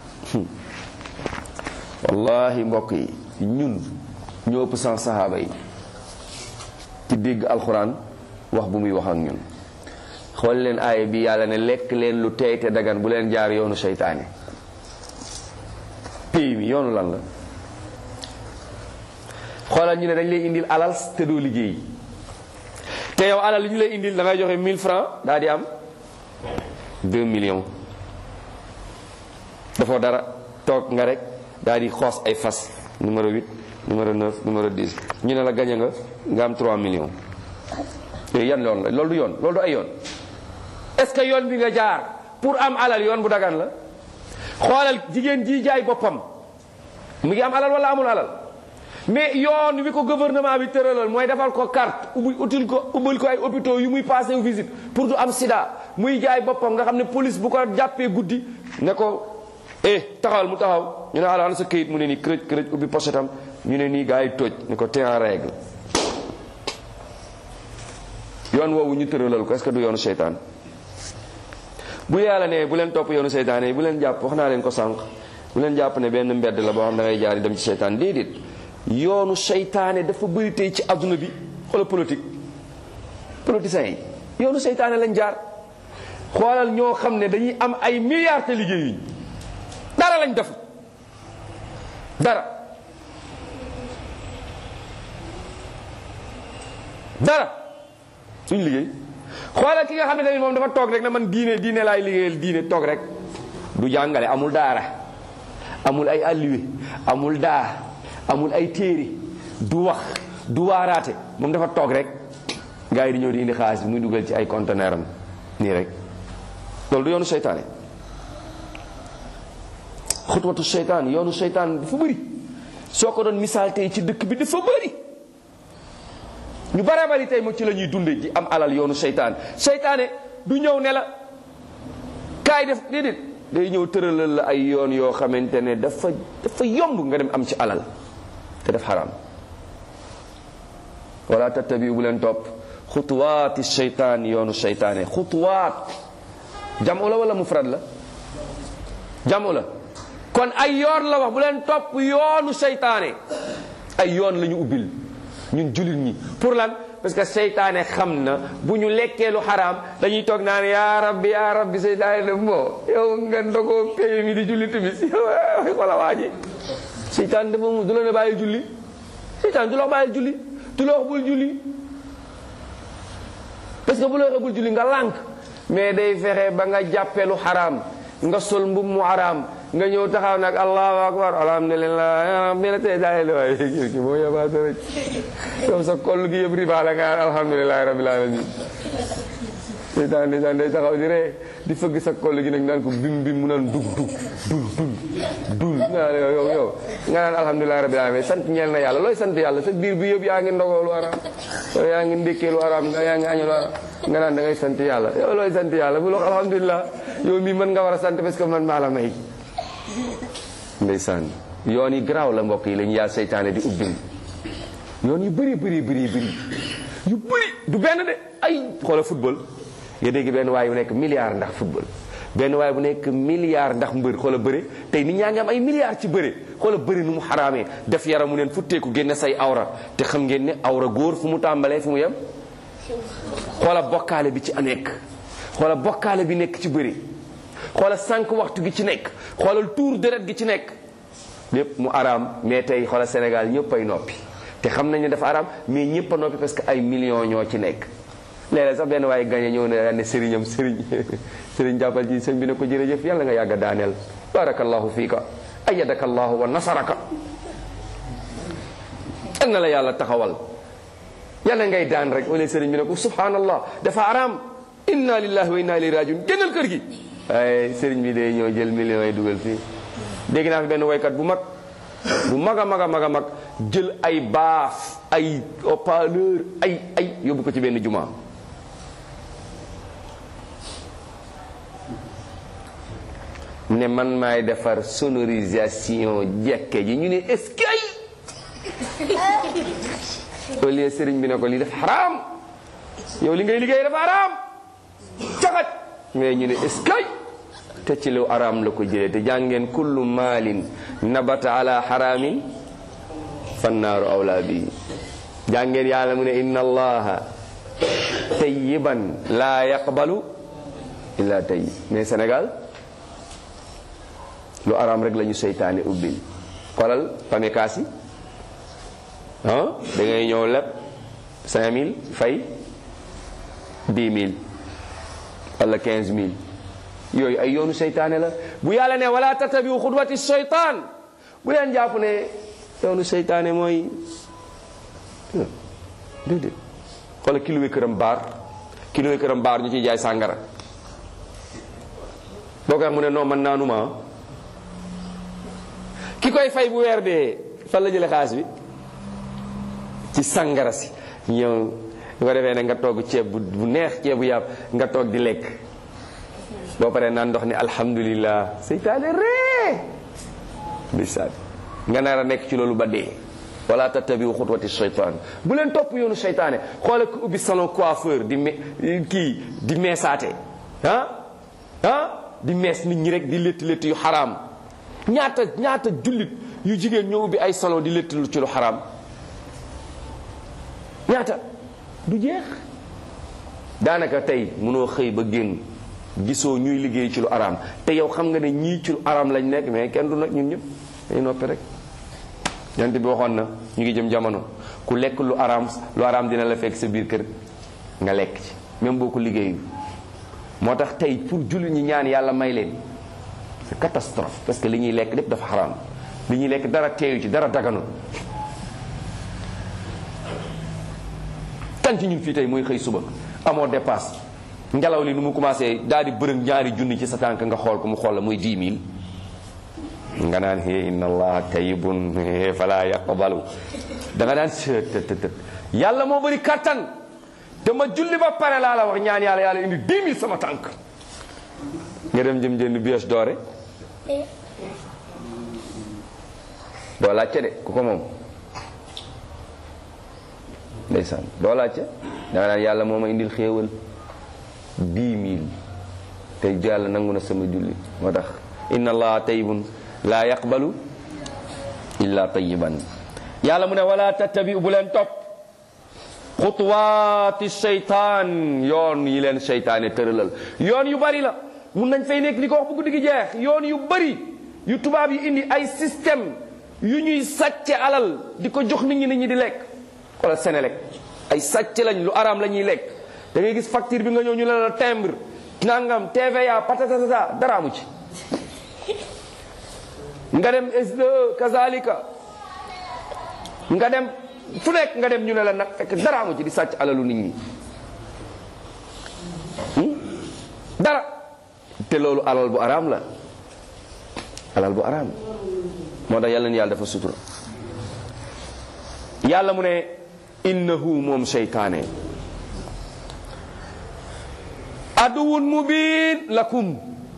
wallahi mbokk yi ñun ñoo ëpp san sahaaba yi ci dégg alxuraan wax bu muy wax ak ñun xool leen aaya bi yàlla ne lekk leen lu teey te dagan bu leen jaar yoonu seytaane pays mi yoonu lan la xoolal ñu ne dañ lay indil alal te doo liggéey te yow alal li ñu lay indil da ngay joxe 1000 francs daal di am 2 millions dafoo dara toog nga rek daal di xoos ay fas numéro 8 numéro 9 numéro 10 ñu ne la gañe nga nga am 3 millions yooyu yan yoon la loolu du yoon loolu du ay yoon est-ce que yoon bi nga jaar pour am alal yoon bu dagan la xoolal jigéen ji jaay boppam mu ngi am alal wala amul alal mais yoon wi ko gouvernement bi tëralal mooy defal ko carte ubbi util ko ubbil ko ay hôpitaux yu muy passé wu visite pour du am sida muy jaay boppam nga xam ne police bu ko jàppee guddi ne ko eh taxawal mu taxaw ñu ne ala sa këyit mu ne nii kërëj kërëj ubbi pochetam ñu ne nii gars yi toj ne ko te en règle yoon woowu ñu tëralal ko est-ce que du yoonu seytaan bu yàlla ne bu leen topp yoonu seytaan yi bu leen jàpp wax naa leen ko sànq bu leen jàpp ne benn mbedd la boo xam da ngay jaar dem ci seytaan déedéet yoonu seytaane dafa bëri tey ci adduna bi xoola politique politiciens yi yoonu seytaane lañ jaar xoolal ñoo xam ne dañuy am ay milliards te liggéeyuñ dara lañ def dara dara duñ liggéey xoolal ki nga xam ne tamit moom dafa toog rek na man diine diine laay liggéeyal diine toog rek du jàngale amul daara amul ay alluwe amul daa amul ay téere du wax du waaraate moom dafa toog rek gars yi di ñëw di indi xaalis bi muy dugal ci ay conteneur am nii rek loolu du yoonu seytaane xutwatu seytaan yoonu seytaan dafa bëri soo ko doon misaal tey ci dëkk bi dafa bëri ñu bare bari tey mo ci la ñuy dunde ji am alal yoonu seytaan seytaane du ñëw ne la kaay def déedéet day ñëw tëralal la ay yoon yoo xamante ne dafa dafa yomb nga dem am ci alal te def xaraam wala tattabiu bu leen topp xutuwaati seytaan yoonu seytaane xutuwaat jamu la wala mufrad la jamu la kon ay yoon la wax bu leen topp yoonu seytaane ay yoon la ñu ubbil ñun jullit ñi pour lan parce que seytaane xam na bu ñu lekkee lu xaraam dañuy toog naan yaa rabbi yaa rabbi seytaane ne moo yow nga ndogoo pay mi di julli timis yow wala waa ji seytaane dafa mu du la ne bàyyi julli seytaane du la wax bàyyi julli du la wax bul julli parce que bu la waxee bul julli nga lànk mais day fexe ba nga jàppee lu xaraam nga sol mbub mu xaraam nga ñëw taxaw nag allahu akbar alhamdulilah mi la tey daay waaye ki moo yabaate rek yow sa koll gi yëpp riba la nga alhamdulilahi rabbil alamin seytaan ndeysaan day taxaw di ree di fëgg sa koll gi nag naan ko bim bim mu naan dug dug dul dul dul nga naan yow yow nga naan alhamdulilahi rabbil alamin sant ñeel na yàlla looy sant yàlla sa biir bi yëpp yaa ngi ndogoo lu araam yaa ngi ndékkee lu araam nga yaa ngi añu lu araam nga naan da ngay sant yàlla yow looy sant yàlla bu lox alhamdulilah yow mii mën nga war a sant parce que man maa la may ndeysaan yoon yi garaaw la mbokk yi lañu yaa seytaane di ubbil yoon yu bëri bëri bëri bëri yu bëri du benn de ay xoola football nga dégg benn waay bu nekk milliard ndax football benn waay bu nekk milliard ndax mbër xoola bëre tey nit ñaa ngi am ay milliards ci bëre xoola bëri nu mu xaraamee def yaramu neen futteeku génne say awra te xam ngeen ne awra góor fu mu tàmbalee fu mu yem xoola bokkaale bi ci nekk xoola bokkaale bi nekk ci bëri xoola sànq waxtu gi ci nekk xoolal tuur deret gi ci nekk lépp mu araam mais tey xoola Sénégal ñëpp ay noppi te xam nañ ne dafa araam mais ñëpp a noppi parce que ay millions ñoo ci nekk léeg-léeg sax benn waaye gañe ñëw ne ne sëriñam sëriñ sëriñ jàppal ci sëñ bi ne ko jërëjëf yàlla nga yàgg a daaneel barakallahu fiika ayadaka allahu wa nasaraka yal na la yàlla taxawal yàlla ngay daan rek wala sëriñ bi ne ko subhanallah dafa araam inna lillahi wa inna ilayhi rajiun génnal kër gi waaye sëriñ bi day ñëw jël millions yi dugal fii dégg naa fi benn woykat bu mag bu mag a mag a mag a mag jël ay baaf ay haut-parleur ay ay yóbbu ko ci benn juma ne man maay defar sonorisation jekke ji ñu ne est-ce que au lieu sëriñ bi ne ko lii dafa xaraam yow li ngay liggéey dafa xaraam caxat mais ñu ne est-ce que te ci lu araam la ko jëlee te jàngeen kullu maalin nabata ala xaraamin fannaaru awlaa bi jàngeen yàlla mu ne inna allaha tayyiban laa yaqbalu illa tayyib mais Sénégal lu araam rek la ñu seytaane ubbil xoolal pamekaas yi ah da ngay ñëw leb 5000 fay 10 000 wala 15 000 yooyu ay yoonu seytaane la bu yàlla ne wala tatabiu xudwati seytaan bu leen jàpp ne yoonu seytaane mooy déedéet xoolal ki luwe këram baar ki luwe këram baar ñu ciy jaay sàngara boo ko wax mu ne non man naanuma ki koy fay bu weer dee fan la jële xaalis bi ci sàngara si ñëw bu ko defee ne nga togg ceeb bu neex ceebu yàpp nga toog di lekk boo paree naan ndox ni alhamdulillah seytaane ree bisaat nga nar a nekk ci loolu ba dee wala tattabiu xutwati seytaan bu leen topp yoonu seytaane xoole ku ubbi salon coiffeur di me kii di meesaate ah ah di mees nit ñi rek di létt létt yu xaraam ñaata ñaata jullit yu jigéen ñoo ubbi ay salon di létt ci lu xaraam ñaata du jeex daanaka tey mënoo xëy ba génn gisoo ñuy liggéey ci lu araam te yow xam nga ne ñii ci lu araam lañ nekk mais kenn du nag ñun ñëpp dañu noppi rek yant bi waxoon na ñu ngi jëm jamono ku lekk lu araam lu araam dina la fekk sa biir kër nga lekk ci même boo ko liggéeyu moo tax tey pour jullit ñi ñaan yàlla may leen c'est catastrophe parce que li ñuy lekk lépp dafa xaraam li ñuy lekk dara teeyu ci dara daganul kan ci ñun fii tey mooy xëy suba amoo dépasse ngelaw li nu mu commencé daal di bërëng ñaari junni ci sa tànk nga xool ko mu xool la muy 10 000 nga naan he inna allaha tayyibun fala yaqbalu da nga naan të yàlla moo bëri kattan te ma julli ba pare laa la wax ñaan yàlla yàlla indi 10 000 sama tànk nga dem jëm jënd bies doore doo laajte de ku ko moom ndeysaan doo laajte da nga naan yàlla moo ma indil xéewal 10 000 te yàlla nangu na sama julli moo tax inna allaha tayyibun laa yaqbalu illa tayiban yàlla mu ne wala tattabi bu leen topp xutuwaati seytaan yoon yi leen seytaane tëralal yoon yu bari la mun nañ fay nekk li ko wax bu guddi gi jeex yoon yu bari yu tubaab yi indi ay système yu ñuy sàcce alal di ko jox nit ñi nit ñi di lekk wala Senelec ay sàcce lañ lu araam la ñuy lekk da ngay gis facture bi nga ñëw ñu ne la timbre nangam TVA patatata dara amu ci nga dem SDE kazalika nga dem fu nekk nga dem ñu ne la nag fekk dara amu ci di sàcc alalu nit ñi dara te loolu alal bu araam la alal bu araam moo tax yàlla ni yàlla dafa sutura yàlla mu ne innahu moom seytaane aduwun mubin lakum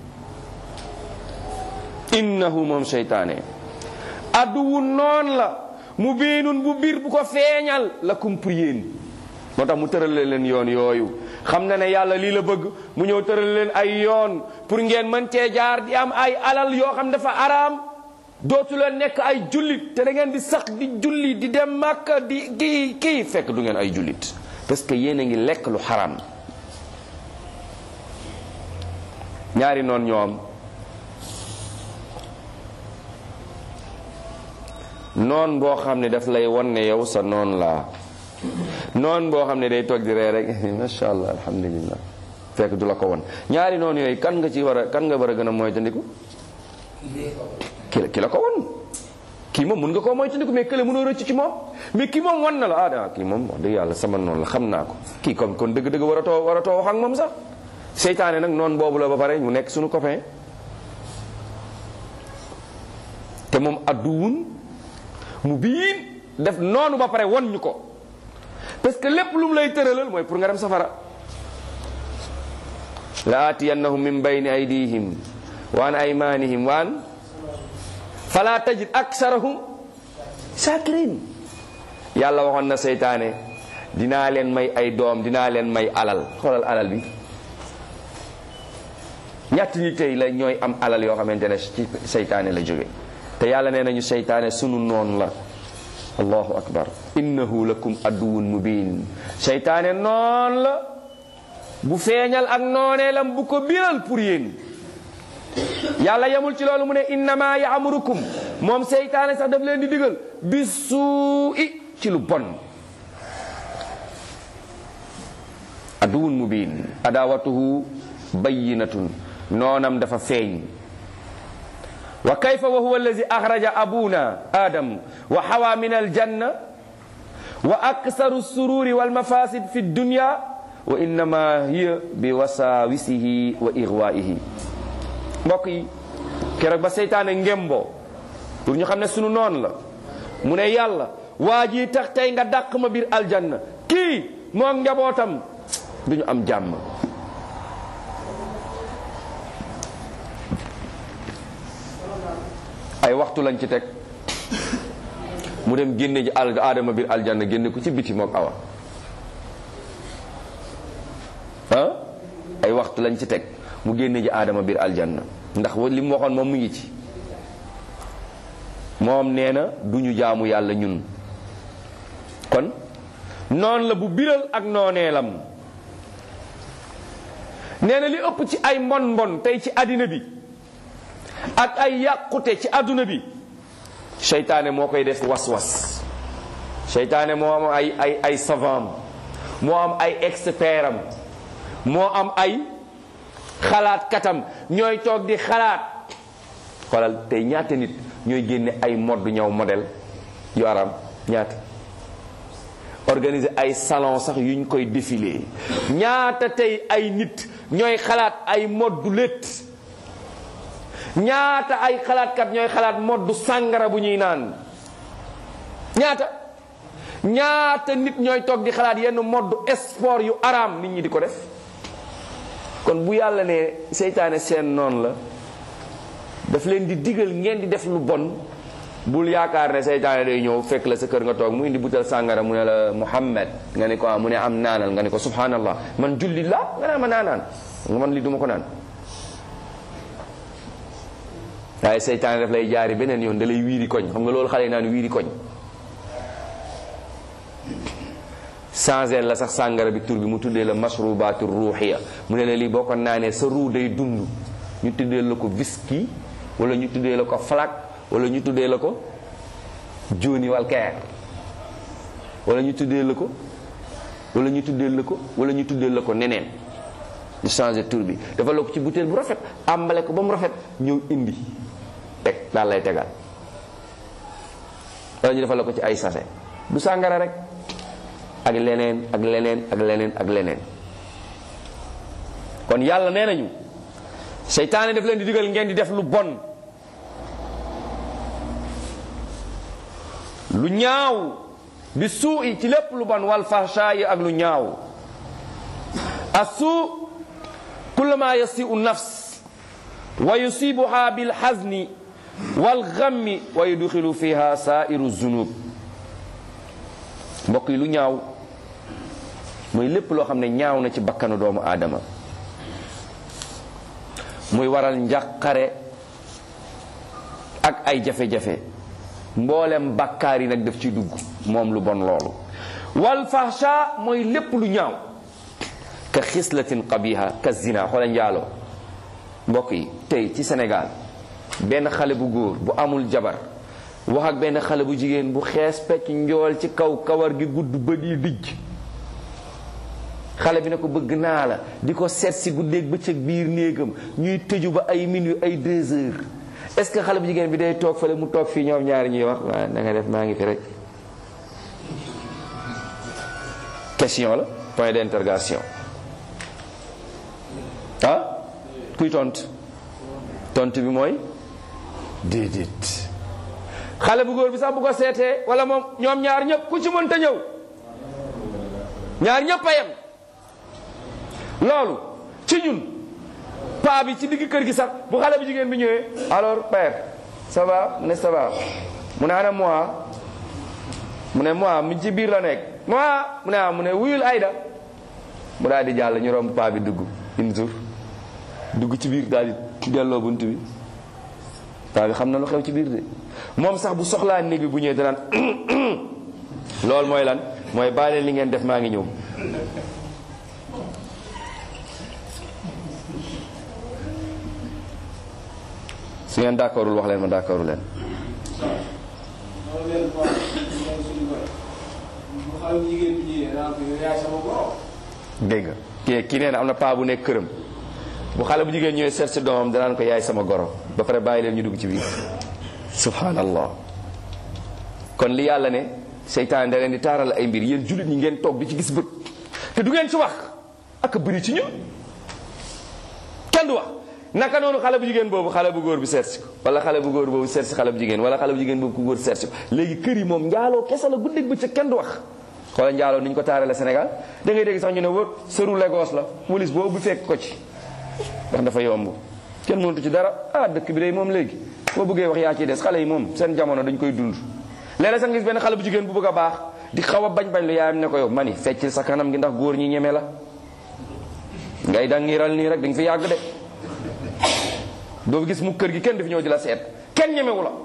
innahu moom seytaane aduwun noon la mu biinun bu biir bu ko feeñal lakum pour yéen moo tax mu tërale leen yoon yooyu xam na ne yàlla lii la bëgg mu ñëw tërale leen ay yoon pour ngeen mën cee jaar di am ay alal yoo xam dafa araam dootu leen nekk ay jullit te da ngeen di sax di julli di dem màkka di kii kii fekk du ngeen ay jullit parce que yéen a ngi lekk lu xaraam ñaari noon ñoo am noon boo xam ne daf lay wan ne yow sa noon laa noon boo xam ne day toog di ree rek macha allah alhamdulillah fekk du la ko won ñaari noon yooyu kan nga ci war a kan nga war a gën a moytandiku ki la ki la ko won kii moom mun nga koo moytandiku mais kële mënoo rëcc ci moom mais kii moom wan na la ah daa kii moom wax dëgg yàlla sama noonu la xam naa ko kii comme kon dëgg-dëgg war a too war a too wax ak moom sax seytaane nag noonu boobu la ba pare mu nekk suñu copain te moom adduwun mu biin def noonu ba pare won ñu ko parce que lépp lu mu lay tëralal mooy pour nga dem safara la atiyannahum min bayni aydihim wa an aymanihim wa an fala tajid aksarahum shakirin yàlla waxoon na seytaane dinaa leen may ay doom dinaa leen may alal xoolal alal bi ñett ñi tey la ñooy am alal yoo xamante ne ci seytaane la jóge te yàlla nee nañu seytaane sunu noon la allahu akbar innahu lakum aduwun mubin seytaane noon la bu feeñal ak nooneelam bu ko biral pour yéen yàlla yemul ci loolu mu ne innama yaamurukum moom seytaane sax daf leen di digal bi suu i ci lu bon aduwun mubin adawatuhu bayinatun noonam dafa feeñ wa kayfa wa huwa allazi axraja abuna adam wa hawa min aljanna wa aksaru sururi walmafasid fi dunya wa innama hiya bi wasawisihi wa ixwaihi mbokk yi keroog ba seytaane ngémboo pour ñu xam ne sunu noon la mu ne yàlla waa ji tax tey nga dàq ma biir aljanna kii moo njabootam duñu am jàmm ay waxtu lañ ci teg mu dem génne ji al aadama biir aljanna génne ko ci biti mook awa ah ay waxtu lañ ci teg mu génne ji aadama biir aljanna ndax li mu waxoon moom mu ngi ci moom nee na du ñu jaamu yàlla ñun kon noon la bu biral ak nooneelam nee na li ëpp ci ay mbon mbon tey ci àddina bi ak ay yàqute ci àdduna bi seytaane moo koy def was-was seytaane moo am ay ay ay savant moo am ay expert am moo am ay xalaat katam ñooy toog di xalaat xoolal tey ñaata nit ñooy génne ay modd ñëw modèle yu aram ñaata organiser ay salon sax yuñ koy défilé ñaata tey ay nit ñooy xalaat ay moddu létt ñaata ay xalaatkat ñooy xalaat moddu sàngara bu ñuy naan ñaata ñaata nit ñooy toog di xalaat yenn moddu sport yu araam nit ñi di ko def kon bu yàlla ne seytaane seen noonu la daf leen di digal ngeen di def lu bon bul yaakaar ne seytaane day ñëw fekk la sa kër nga toog mu indi butal sàngara mu ne la Muhammad nga ne ko ah mu ne am naanal nga ne ko subhanallah man julli la nga naan ma naanaan nga man li duma ko naan waaye seytaane daf lay jaari beneen yoon da lay wiiri koñ xam nga loolu xale yi naan wiiri koñ changé la sax sàngara bi tur bi mu tuddee la mashrubatu ruuxiya mu ne la lii boo ko naanee sa ruu day dund ñu tuddee la ko whisky wala ñu tuddee la ko flak wala ñu tuddee la ko Johnny Walker wala ñu tuddee la ko wala ñu tuddee la ko wala ñu tuddee la ko neneen ñu changé tur bi dafa la ko ci butéel bu rafet àmbale ko ba mu rafet ñëw indi teg daal lay tegal wala ñu defal la ko ci ay sachet du sàngara rek ak leneen ak leneen ak leneen ak leneen kon yàlla nee nañu seytaane daf leen di digal ngeen di def lu bon lu ñaaw bi suu i ci lépp lu bon wal fahsha yi ak lu ñaaw assuu kullama yasiu nafs wa yusibuha bil hazni wal ghammi wa yudxilu fiha sairu zunub mbokk yi lu ñaaw mooy lépp loo xam ne ñaaw na ci bakkanu doomu aadama muy waral njàqare ak ay jafe-jafe mboolem bakkaar yi nag daf ci dugg moom lu bon loolu wal fahsha mooy lépp lu ñaaw ka xislatin qabiha ka zina xoola njaaloo mbokk yi tey ci Sénégal benn xale bu góor bu amul jabar wax ak benn xale bu jigéen bu xees pecc njool ci kaw kawar gi gudd bët yi dijj xale bi ne ko bëgg naa la di ko seet si guddeeg bëccëg biir néegam ñuy tëju ba ay minuit ay deux heures est-ce que xale bu jigéen bi day toog fële mu toog fii ñoom ñaari ñuy wax waaw na nga def maa ngi fi rek question la point d'interrogation ah kuy tontu tontu bi mooy déedéet xale bu góor bi sax bu ko seetee wala moom ñoom ñaar ñëpp ku ci mënta ñëw ñaar ñëpp a yem loolu ci ñun paa bi ci digg kër gi sax bu xale bu jigéen bi ñëwee alors père ça va mu ne ça va mu ne ana moi mu ne moi mi ci biir la nekk moi mu ne ah mu ne wuyul Ayda mu daal di jàll ñu romb paa bi dugg une jour dugg ci biir daal di delloo bunt bi paa bi xam na lu xew ci biir de moom sax bu soxlaa néeg bi bu ñëwee danaan loolu mooy lan mooy bàyyi leen li ngeen def maa ngi ñëw su ngeen d'accordul wax leen ma d'accordu leen dégg nga kii kii nee na am na paa bu nekk këram bu xale bu jigéen ñëwee seet si doomam danaan ko yaay sama goro ba pare bàyyi leen ñu dugg ci biir subhanallah kon li yàlla ne seytaan da leen di taaral ay mbir yéen jullit ñi ngeen toog di ci gis bët te du ngeen ci wax ak bëri ci ñun kenn du wax naka noonu xale bu jigéen boobu xale bu góor bi seet si ko wala xale bu góor boobu seet si xale bu jigéen wala xale bu jigéen boobu ku góor seet si ko léegi kër yi moom njaaloo kese la guddeeg bëccëg kenn du wax xoola njaaloo ni ñu ko taarale Sénégal da ngay dégg sax ñu ne wër sëru Lagos la police boobu fekk ko ci ndax dafa yomb kenn mënatu ci dara ah dëkk bi day moom léegi boo bëggee wax yaa ciy des xale yi moom seen jamono dañ koy dund léeg-léeg sax gis benn xale bu jigéen bu bëgg a baax di xaw a bañ bañ lu yaayam ne ko yow mani feccil sa kanam gi ndax góor ñi ñeme la ngay dangiral nii rek dañ fi yàgg de doo gis mu kër gi kenn du fi ñëw di la seet kenn ñemewu la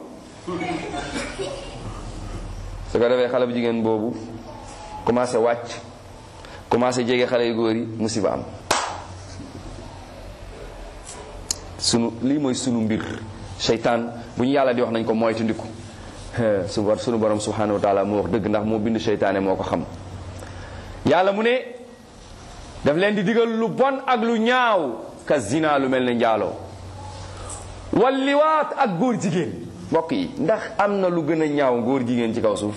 su ko defee xale bu jigéen boobu commencé wàcc commencé jege xale yu góor yi musiba am sunu lii mooy sunu mbir seytaan bu ñu yàlla di wax nañ ko moytandiku su war sunu borom subhanahu wa taala moo wax dëgg ndax moo bind seytaane moo ko xam yàlla mu ne daf leen di digal lu bon ak lu ñaaw ka zina lu mel ne njaaloo wal liwaat ak góor jigéen mbokk yi ndax am na lu gën a ñaaw góor jigéen ci kaw suuf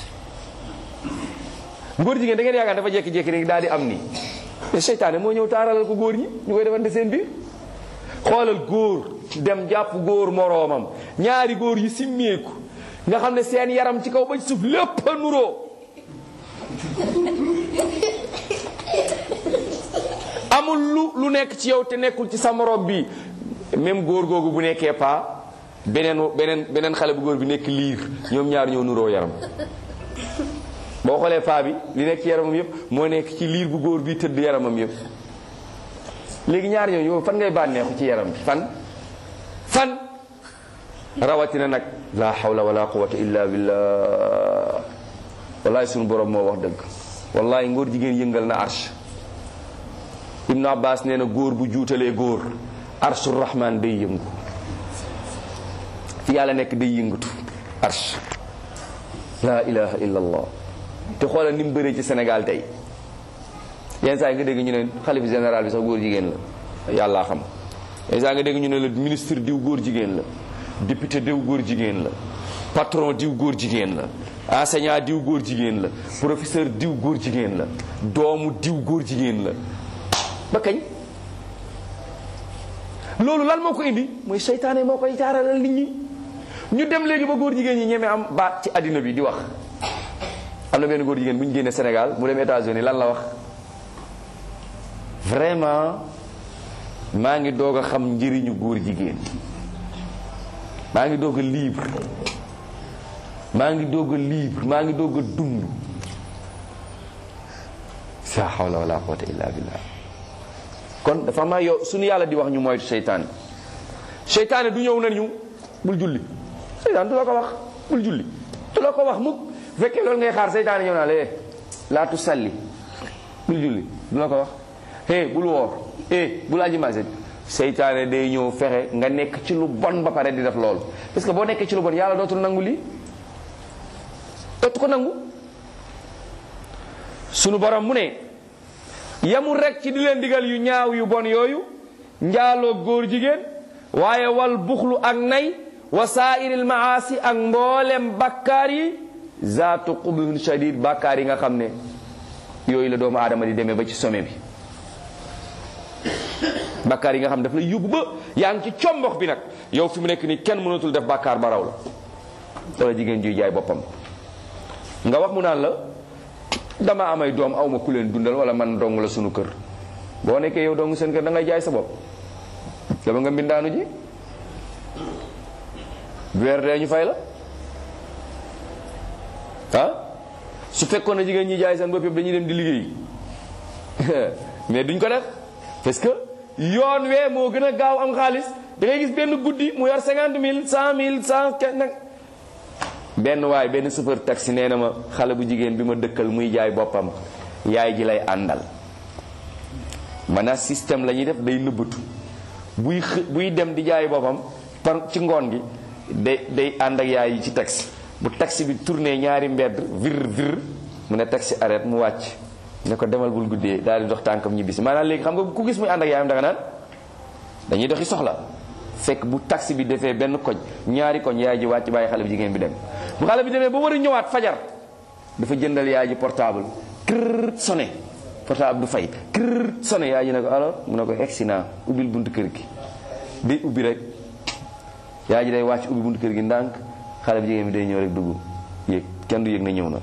góor jigéen da ngeen yaakaar dafa jékki-jékki rek daal di am nii mais seytaane moo ñëw taaralal ko góor ñi ñu koy defante seen biir xoolal góor dem jàpp góor moroomam ñaari góor yi simmeeku nga xam ne seen yaram ci kaw ba ci suuf lépp a nuroo amul lu lu nekk ci yow te nekkul ci sa morom bi même góor googu bu nekkee paa beneen beneen beneen xale bu góor bi nekk liir ñoom ñaar ñoo nuroo yaram boo xoolee paa bi li nekk ci yaramam yëpp moo nekk ci liir bu góor bi tëdd yaramam yëpp léegi ñaar ñooñu yow fan ngay bànneexu ci yaram bi fan fan rawatina nag la hawla wala quwwata illa billah wallahi sunu borom moo wax dëgg wallahi ngóor jigéen yëngal na arsh ibnu abbas nee na góor bu juutalee góor arshu rahman day yëngu fi yàlla nekk day yëngatu arsh la ilaha illa allah te xoolal ni mu bëree ci Sénégal tey yenn saa yi nga dégg ñu ne xalifa général bi sax góor jigéen la yàllaa xam yenn saa nga dégg ñu ne la ministre diw góor jigéen la député diw góor jigéen la patron diw góor jigéen la enseignant diw góor jigéen la professeur diw góor jigéen la doomu diw góor jigéen la ba kañ loolu lan moo ko indi mooy seytaane moo koy jaaralal nit ñi ñu dem léegi ba góor jigéen ñi ñeme am baat ci àddina bi di wax am na benn góor jigéen bu ñu génnee Sénégal mu dem États-Unis lan la wax vraiment maa ngi doog a xam njëriñu góor jigéen maa ngi doog a libre maa ngi doog a libre maa ngi doog a dund sa hawla wala quwwata illa billah kon dafa ma yow suñu yàlla di wax ñu moytu seytaane seytaane du ñëw nañu bul julli seytaane du la ko wax bul julli du la ko wax mukk bu fekkee loolu ngay xaar seytaane ñëw naa la eh laa tu salli bul julli du la ko wax eh bul woor eh bul aji maase seytaane day ñëw fexe nga nekk ci lu bon ba pare di def loolu parce que boo nekkee ci lu bon yàlla dootul nangu lii dootu ko nangu sunu borom mu ne yamul rek ci di leen digal yu ñaaw yu bon yooyu njaaloo góor jigéen waaye wal buxlu ak nay wa saairil maasi ak mboolem bakkaar yi zaatu qubhun shadid bakkaar yi nga xam ne yooyu la doomu aadama di demee ba ci sommet bi bakkaar yi nga xam ne daf la yóbbu ba yaa ngi ci combox bi nag yow fi mu nekk nii kenn mënatul def bakkaar ba raw la wala jigéen juy jaay boppam nga wax mu naan la dama amay doom aw ma ku leen dundal wala man dong la sunu kër boo nekkee yow dong seen kër da ngay jaay sa bopp dama nga mbindaanu ji weer dee ñu fay la ah su fekkoon na jigéen ñi jaay seen bopp yëpp dañuy dem di liggéey mais duñ ko def parce que yoon wee moo gën a gaaw am xaalis da ngay gis benn guddi mu yor cinquante mille cent mille cent nag benn waay benn chauffeur taxi nee na ma xale bu jigéen bi ma dëkkal muy jaay boppam yaay ji lay àndal maanaam système la ñuy def day nëbbatu buy xë buy dem di jaay boppam par ci ngoon gi day day ànd ak yaay yi ci taxi bu taxi bi tourné ñaari mbedd vir vir mu ne taxi arrête mu wàcc ne ko demal bul guddee daal di dox tànkam ñibbisi maanaam léegi xam nga ku gis muy ànd ak yaayam danga naan dañuy doxi soxla fekk bu taxi bi defee benn koñ ñaari koñ yaay ji wàcc bàyyi xale bi jigéen bi dem bu xale bi demee ba war a ñëwaat fajar dafa jëndal yaay ji portable kër sonné portable du fay kër sonné yaay ji ne ko alors mu ne ko egsi naa ubbil buntu kër gi day ubbi rek yaay ji day wàcc ubbi buntu kër gi ndànk xale bi jigéen bi day ñëw rek dugg yéeg kenn du yëg na ñëw na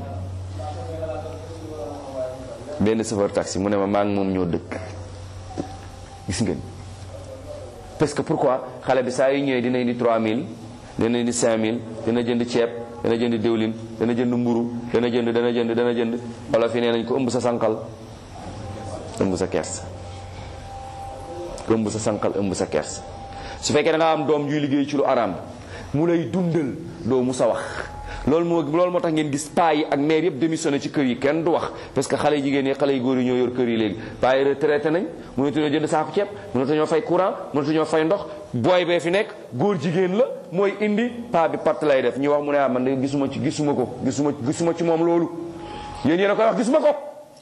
benn chauffeur taxi mu ne ma maa ngi moom ñoo dëkk gis ngeen parce que pourquoi xale bi saa yu ñëwee dina indi 3000 dina indi 5000 dina jënd ceeb dana jënd diwlin dana jënd mburu dana jënd dana jënd dana jënd wala fi nee nañ ko ëmb sa sànqal ëmb sa kers ëmb sa sànqal ëmb sa kers su fekkee da nga am doom juy liggéey ci lu araam mu lay dundal doo mu sa wax loolu moo loolu moo tax ngeen gis paa yi ak mère yëpp démissionné ci kër yi kenn du wax parce que xale jigéen yi xale yu góor yi ñoo yor kër yi léegi paa yi retraité nañ mënatuñoo jënd saako ceeb mënatuñoo fay courant mënatuñoo fay ndox booy bee fi nekk góor jigéen la mooy indi paa bi part lay def ñu wax mu ne ah man de gisuma ci gisuma ko gisuma gisuma ci moom loolu yéen yéen a koy wax gisuma ko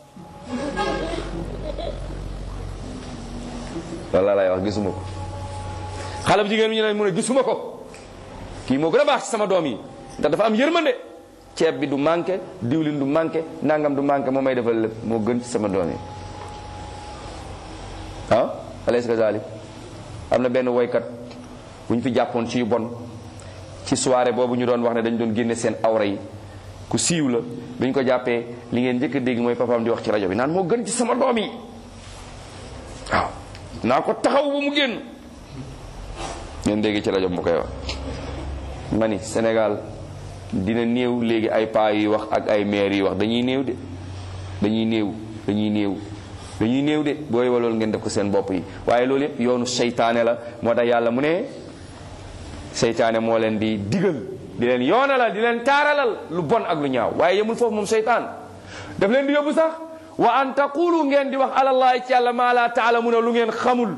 walla lay wax gisuma ko xale bu jigéen bi ñu ne mu ne gisuma ko kii moo gën a baax ci sama doom yi ndax dafa am yërmande ceeb bi du manqué diwlin du manqué nangam du manqué moo may defal lépp moo gën ci sama doom yi ah alaysa kazalik am na benn woykat bu ñu fi jàppoon ci yu bon ci soirée boobu ñu doon wax ne dañu doon génne seen awra yi ku siiw la bi ñu ko jàppee li ngeen njëkk a dégg mooy papaam di wax ci rajo bi naan moo gën ci sama doom yi waaw naa ko taxaw ba mu génn ngeen dégg ci rajo bi mu koy wax ma ni Sénégal dina néew léegi ay paa yi wax ak ay maire yi wax dañuy néew de dañuy néew dañuy néew dañuy néew de booy wa loolu ngeen def ko seen bopp yi waaye loolu yëpp yoonu seytaane la moo tax yàlla mu ne seytaane moo leen di digal di leen yoonalal di leen taaralal lu bon ak lu ñaaw waaye yemul foofu moom seytaan daf leen di yóbbu sax wa an taqulu ngeen di wax alallahi ci yàlla maa la taalamuna lu ngeen xamul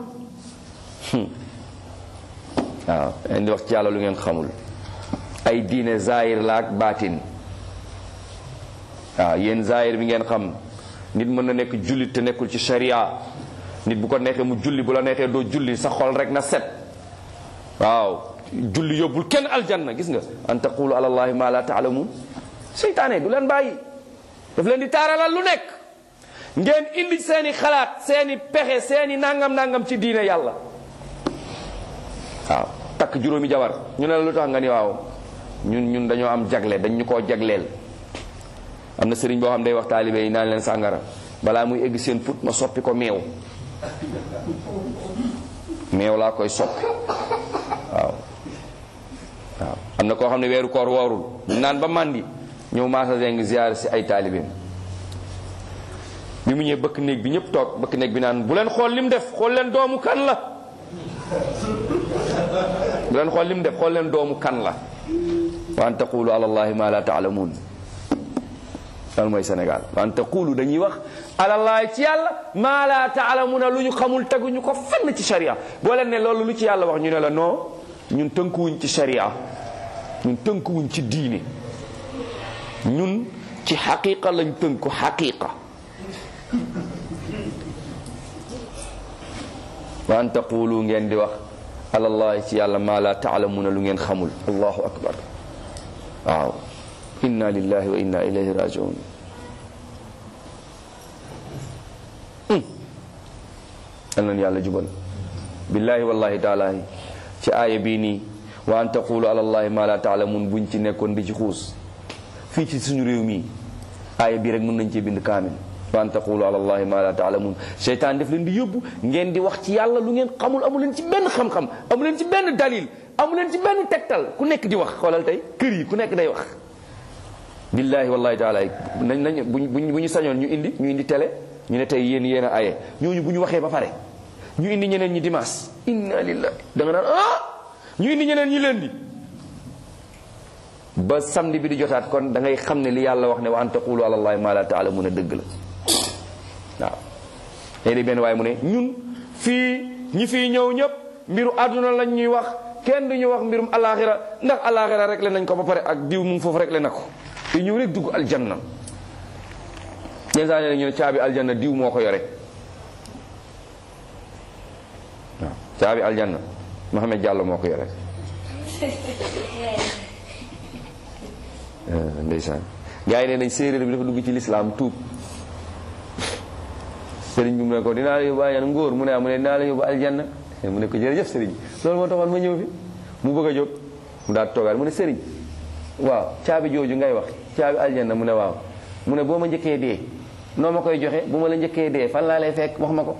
waaw ngeen di wax ci yàlla lu ngeen xamul ay diine zahir la ak baatin waaw yéen zahir bi ngeen xam nit mën na nekk jullit te nekkul ci sharia nit bu ko neexee mu julli bu la neexee doo julli sa xol rek na set waaw julli yóbbul kenn aljanna gis nga an taqulu ala allahi ma la taalamun seytaane du leen bàyyi daf leen di taaralal lu nekk ngeen indi seeni xalaat seeni pexe seeni nangam nangam ci diine yàlla waaw takk juróomi jabar ñu ne la lu tax nga ni waaw ñun ñun dañoo am jagle dañ ñu koo jagleel am na sëriñ boo xam day wax taalibe yi naan leen sàngara balaa muy egg seen put ma soppi ko meew meew laa koy soppi waaw waaw am na koo xam ne weeru koor woorul naan ba màndi ñëw maasa zeng ziyaar si ay taalibeem bi mu ñëwee bëkk néeg bi ñëpp toog bëkk néeg bi naan bu leen xool lim def xool leen doomu kan la bu leen xool lim def xool leen doomu kan la wa an taqulu ala allahi ma la taalamuun loolu mooy Sénégal wa an taqulu dañuy wax ala allahi ci yàlla ma la taalamuuna lu ñu xamul teguñu ko fenn ci sharia boo leen ne loolu lu ci yàlla wax ñu ne la non ñun tënkuwuñ ci sharia ñun tënkuwuñ ci diine ñun ci xaqiqa lañ tënku xaqiqa wa an taqulu ngeen di wax alallahi ci yàlla ma la taalamuuna lu ngeen xamul allahu akbar waaw inna lillahi wa inna ilayhi rajiun yal nañu yàlla jubal billahi wallahi taalahi ci aaya bii nii wa an taqulu alallahi ma la taalamuun buñ ci nekkoon di ci xuus fii ci suñu réew mii aaya bii rek mën nañ ci bind kaamil wa an taqulu ala allahi ma la taalamun seytaan def leen di yóbbu ngeen di wax ci yàlla lu ngeen xamul amu leen ci benn xam-xam amu leen ci benn dalil amu leen ci benn tegtal ku nekk di wax xoolal tey kër yi ku nekk day wax billahi wallahi taala nañ nañ buñ buñ bu ñu sañoon ñu indi ñu indi télé ñu ne tey yéen yéen a aye ñooñu bu ñu waxee ba pare ñu indi ñeneen ñi dimanche inna lillahi da nga naan ah ñu indi ñeneen ñi leen di ba samedi bi di jotaat kon da ngay xam ne li yàlla wax ne wa an taqulu ala allahi ma la taalamun a dëgg la waaw léegi benn waaye mu ne ñun fii ñi fii ñëw ñëpp mbiru àdduna lañ ñuy wax kenn du ñu wax mbirum alaxira ndax alaxira rek le nañ ko ba pare ak diw mu ngi foofu rek le na ko te ñëw rek dugg aljanna yenn saa ne ñu ne caabi aljanna diw moo ko yore waaw caabi aljanna Mohamed Diallo moo ko yore ndeysaan gars yi ne nañ séeréer bi dafa dugg ci lislaam tuub sëriñ bi mu ne ko dinaa la yóbbu aljanna ngóor mu ne mu ne dinaa la yóbbu aljanna mu ne ko jërëjëf sëriñ loolu moo taxoon ma ñëw fi mu bëgg a jóg mu daal toogaat mu ne sëriñ waaw caabi jooju ngay wax caabi aljanna mu ne waaw mu ne boo ma njëkkee dee noo ma koy joxe bu ma la njëkkee dee fan laa lay fekk wax ma ko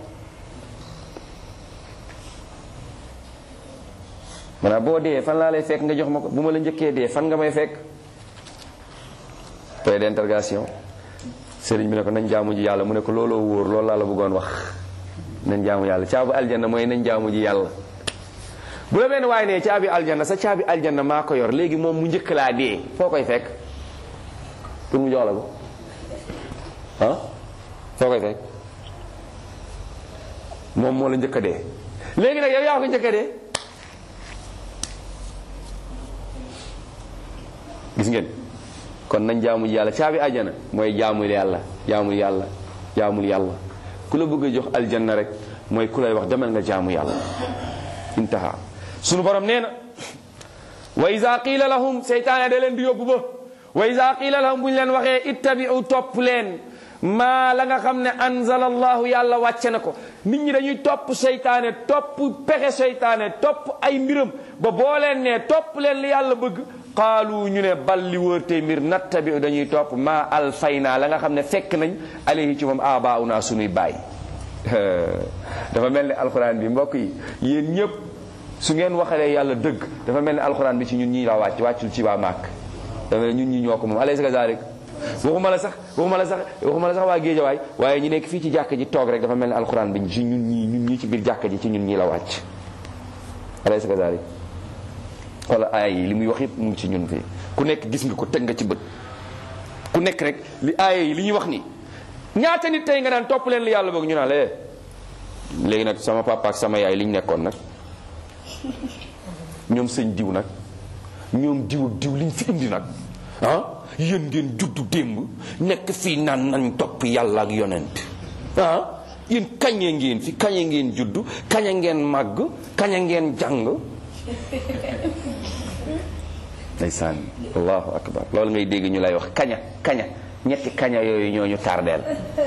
maanaam boo dee fan laa lay fekk nga jox ma ko bu ma la njëkkee dee fan nga may fekk point d'interrogation sëriñ bi ne ko nañ jaamu ji yàlla mu ne ko looloo wóor loolu laa la bëggoon wax nañ jaamu yàlla caabu aljanna mooy nañ jaamu ji yàlla bu la benn waaye ne caabi aljanna sa caabi aljanna maa ko yor léegi moom mu njëkk laa dee foo koy fekk pour mu jox la ko ah foo koy fekk moom moo la njëkk a dee léegi nag yow yaa ko njëkk a dee gis ngeen kon nañ jaamul yàlla caabi aljanna mooy jaamul yàlla jaamul yàlla jaamul yàlla ku la bëgg a jox aljanna rek mooy ku lay wax demal nga jaamu yàlla intaha sunu borom nee na wa iza qiila lahum seytaane da leen di yóbbu ba wa iza qiila lahum bu ñu leen waxee ittabi'u topp leen maa la nga xam ne anzala allahu yàlla wàcce na ko nit ñi dañuy topp seytaane topp pexe seytaane topp ay mbiram ba boo leen ne topp leen li yàlla bëgg qaalu ñu ne bal li wër tey mbir nattabi'u dañuy topp maa alfayna la nga xam ne fekk nañ alayhi ci moom abauna sunuy baay dafa mel ni alxuraan bi mbokk yi yéen ñëpp su ngeen waxalee yàlla dëgg dafa mel ni alxuraan bi ci ñun ñii la wàcc wàccul ci waa màkk dafa mel ni ñun ñi ñoo ko moom alaysa kazalik waxuma la sax waxuma la sax waxuma la sax waa géejawaay waaye ñu nekk fii ci jàkk ji toog rek dafa mel ni alxuraan bi ci ñun ñii ñun ñii ci biir jàkk ji ci ñun ñii la wàcc alaysa kazalik wala aaya yi li muy wax yëpp mu ngi ci ñun fii ku nekk gis nga ko teg nga ci bët ku nekk rek li aaya yi li ñuy wax ni ñaata nit tey nga naan topp leen li yàlla bëgg ñu naan la léegi nag sama papa ak sama yaay li ñu nekkoon nag ñoom sëñ diw nag ñoom diw ak diw liñ fi indi nag ah yéen ngeen juddu démb nekk fii naan nañ topp yàlla ak yonent ah yéen kañe ngeen fi kañe ngeen juddu kañe ngeen màgg kañe ngeen jàng ndeysaan allahu akbar loolu ngay dégg ñu lay wax kaña kaña ñetti kaña yooyu ñoo ñu tardeel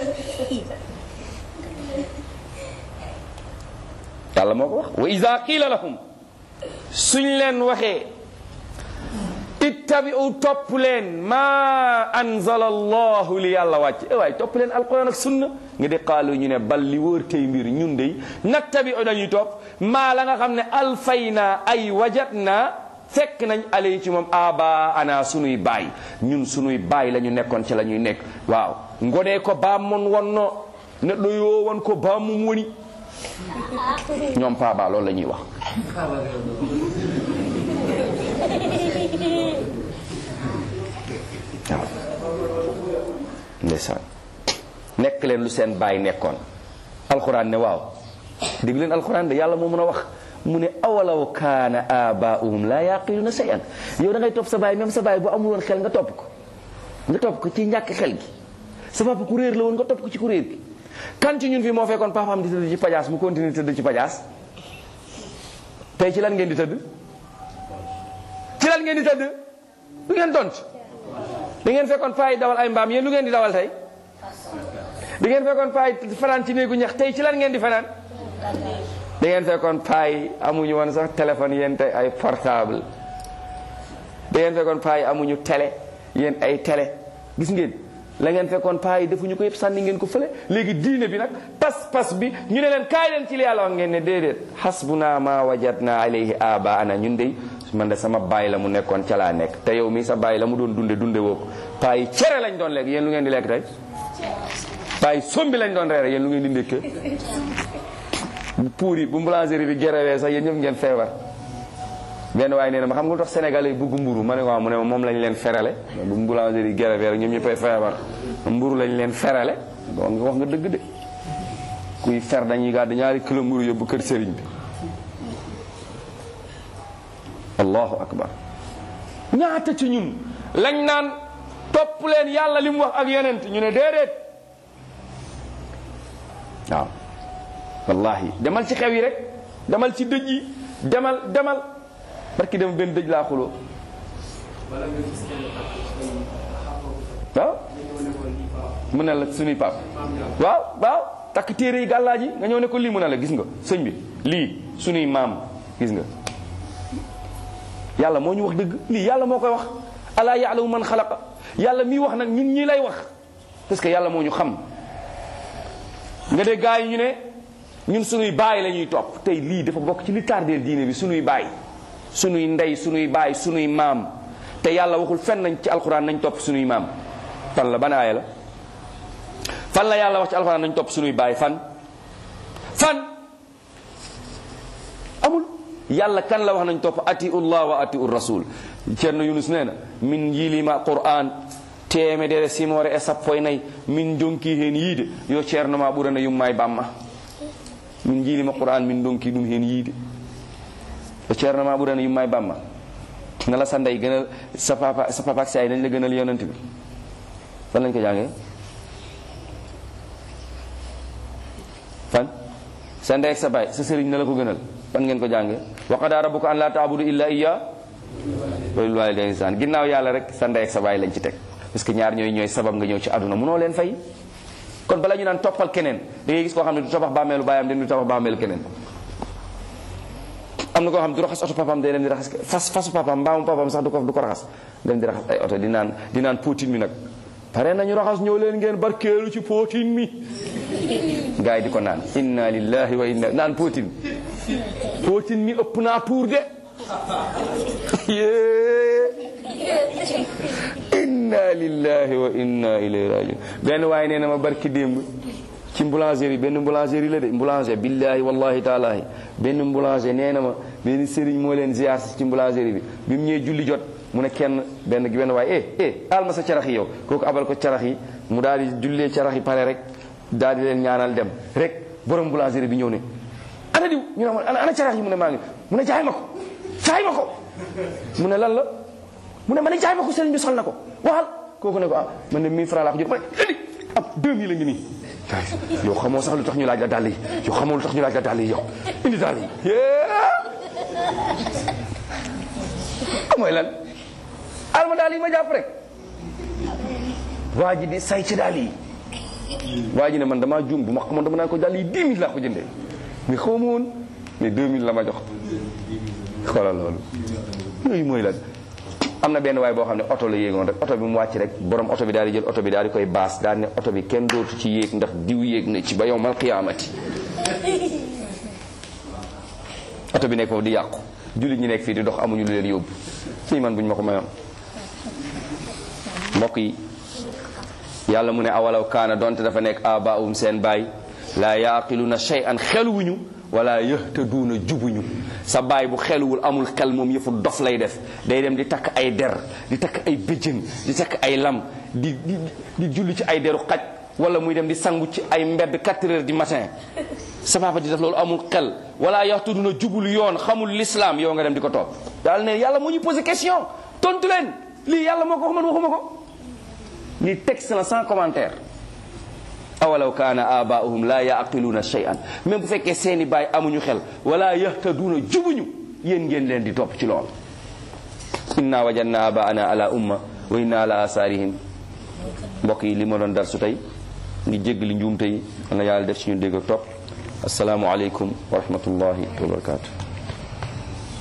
yàlla moo ko wax wa ida qiila lahum suñ leen waxee ittabi'u topp leen ma anzala allahu li yàlla wàcc e waay topp leen alquran ak sunna nga di qaalu ñu ne bal li wóor tey mbir ñun dey nattabi'u dañuy topp maa la nga xam ne alfayna ay wajatna fekk nañ ale ci moom aba ana sunuy baay ñun sunuy baay la ñu nekkoon ci la ñuy nekk waaw ngonee ko baam mon wonno neɗɗo yo won ko baamum woni ñoom paaba loolu la ñuy wax waaw ndeysaan nekk leen lu seen baay nekkoon alxuraan ne waaw dégg leen alxuraan de yàlla moo mën a wax mu ne awalaw kaana abaahum la yaqiluna shay'an yow da ngay topp sa baay même sa baay bu amul woon xel nga topp ko nga topp ko ci ñàkk xel gi sa papa ku réer la woon nga topp ko ci ku réer gi kan ci ñun fii moo fekkoon papaam di tëdd ci pajaas mu continue tëdd ci pajaas tey ci lan ngeen di tëdd ci lan ngeen di tëdd lu ngeen tont da ngeen fekkoon paay dawal ay mbaam yéen lu ngeen di dawal tey da ngeen fekkoon paay fanaan ci néegu ñax tey ci lan ngeen di fanaan da ngeen fekkoon paay amuñu woon sax téléphone yéen tey ay portable da ngeen fekkoon paay amuñu télé yéen ay télé gis ngeen la ngeen fekkoon paa yi defuñu ko yëpp sànni ngeen ko fële léegi diine bi nag pas-pas bi ñu ne leen kaay leen ci li yàlla wax ngeen ne déedéet hasbuna ma wajadna alayhi abaana ñun de man de sama baay la mu nekkoon ca laa nekk te yow mii sa baay la mu doon dunde dunde woo ko paa yi cere lañ doon lekk yéen lu ngeen di lekk tey paa yi sombi lañ doon reere yéen lu ngeen di ndékkee bu puur yi bu boulangerie bi gerewee sax yéen ñëpp ngeen feebar benn waaye nee na ma xam nga lu tax sénégalais yi bëgg mburu ma ne waaw mu ne moom lañ leen ferale bu boulangerie yi gerewee rek ñoom ñëppay feebar mburu lañ leen ferale donc nga wax nga dëgg de kuy fer dañuy gàddu ñaari kilo mburu yóbbu kër sëriñ bi allahu akbar ñaata ci ñun lañ naan topp leen yàlla li mu wax ak yonent ñu ne déedéet waaw wallahi demal ci xew yi rek demal ci dëj yi demal demal barki dem benn dëj laa xuloo waaw mu ne la suñuy pap waaw waaw takk téere yi gàllaa ji nga ñëw ne ko lii mu ne la gis nga sëñ bi lii suñuy maam gis nga yàlla moo ñu wax dëgg lii yàlla moo koy wax alaa yaalamu man xalaqa yàlla miy wax nag ñun ñii lay wax parce que yàlla moo ñu xam nga de gaa yi ñu ne ñun suñuy baay la ñuy topp tey lii dafa bokk ci li tardeel diine bi suñuy baay suñuy ndey suñuy baay suñuy maam te yàlla waxul fenn nañ ci alxuraan nañ topp suñuy maam fan la ban aaya la fan la yàlla wax ci alxuraan nañ topp suñuy baay fan fan amul yàlla kan la wax nañ topp atiu llah wa atiu rasul ceerno yunus nee na min yilima qur'an temedere simore e sappo e nayyi min donki hen yiide yo ceerno ma ɓurana yumma e bamma min jiilima qur'an min donki ɗum hen yiide yo ceerno ma ɓurana yumma e bamma ngala sa ndey gënal sa papa sa papa ak sa ay dañ la gënal yonent bi fan lañ ko jàngee fan sa ndey ak sa baay sa sëriñ na la ko gënal fan ngeen ko jàngee wa qadaa rabbuka an laa taabudu illa iya wa bil walidayni ihsan ginnaaw yàlla rek sa ndey ak sa baay lañ ci teg parce que ñaar ñooy ñooy sabab nga ñëw ci àdduna munoo leen fay kon bala ñu naan toppal keneen da ngay gis koo xam ne du tabax bàmmeelu baayam den du tabax bàmmeelu keneen am na koo xam ne du raxas oto papaam day dem di raxas fas fasu papaam mbaamu papaam sax du ko du ko raxas dem di raxas ay oto di naan di naan potin mi nag pare nañu raxas ñëw leen ngeen barkeelu ci potin mi gars yi di ko naan inna lillahi wa inna naan potin potin mi ëpp naa tuur de inna lillahi wa inna ilayhi rajiun benn waaye nee na ma barki démb ci boulangerie benn boulangerie la de boulanger billahi wallahi taalahi benn boulanger nee na ma benn sëriñ moo leen ziar ci boulangerie bi bi mu ñëwee julli jot mu ne kenn benn gi benn waaye eh eh al ma sa carax yi yow kooku abal ko carax yi mu daal di jullee carax yi pare rek daal di leen ñaanal dem rek borom boulangerie bi ñëw ne ana diw ñu ne ma ana carax yi mu ne maa ngi mu ne jaay ma ko jaay ma ko mu ne lan la mu ne ma ne jaay ma ko sëriñ bi sol na ko waxal kooku ne ko ah man de 1000 francs laa ko jot ma ne indi ab 2000 la ngi nii yow xamoo sax lu tax ñu laaj la dàll yi yow xamoo lu tax ñu laaj la dàll yi yow indi dàll yi mooy lan alma daal yi ma jàpp rek waa ji di say ci daal yi waa ji ne man damaa juum bu ma xamoon dama naa ko daal yi 10 000 laa ko jëndee mais xaw ma woon mais 2000 la ma jox xoolal loolu yooyu mooy lan am na benn waay boo xam ne oto la yéegoon rek oto bi mu wàcc rek borom oto bi daal di jël oto bi daal di koy baas daal ne oto bi kenn dootu ci yéeg ndax diw yéeg na ci ba yow mal xiyaamati oto bi nekk foofu di yàqu jullit ñi nekk fii di dox amuñu lu leen yóbbu ci man bu ñu ma ko mayoon mbokk yi yàlla mu ne awalaw kaana donte dafa nekk abaum seen baay laa yaqiluna shay'an xeluwuñu wala yahtaduuna jubuñu sa baay bu xeluwul amul xel moom yëfu dof lay def day dem di takk ay der di takk ay bëjjën di takk ay lam di di di julli ci ay deru xaj wala muy dem di sangu ci ay mbedd 4 heures du matin sa papa di def loolu amul xel wala yahtaduna jubul yoon xamul l'islam yow nga dem di ko topp daal ne yàlla moo ñu posé question tontu leen lii yàlla moo ko wax man waxuma ko lii texte la sans commentaire awalaw kaana abaahum la yaqiluuna shay'an même bu fekkee seeni baay amuñu xel wala yahtaduuna jubuñu yéen ngeen leen di topp ci lool inna wajadna abaana ala umma wa inna ala asaarihim mbokk yi li ma doon dar su tey ngi jéggali njuumte yi na yàlla def ci ñu dégg ak topp asalaamu aleykum wa rahmatullahi wa barakatuh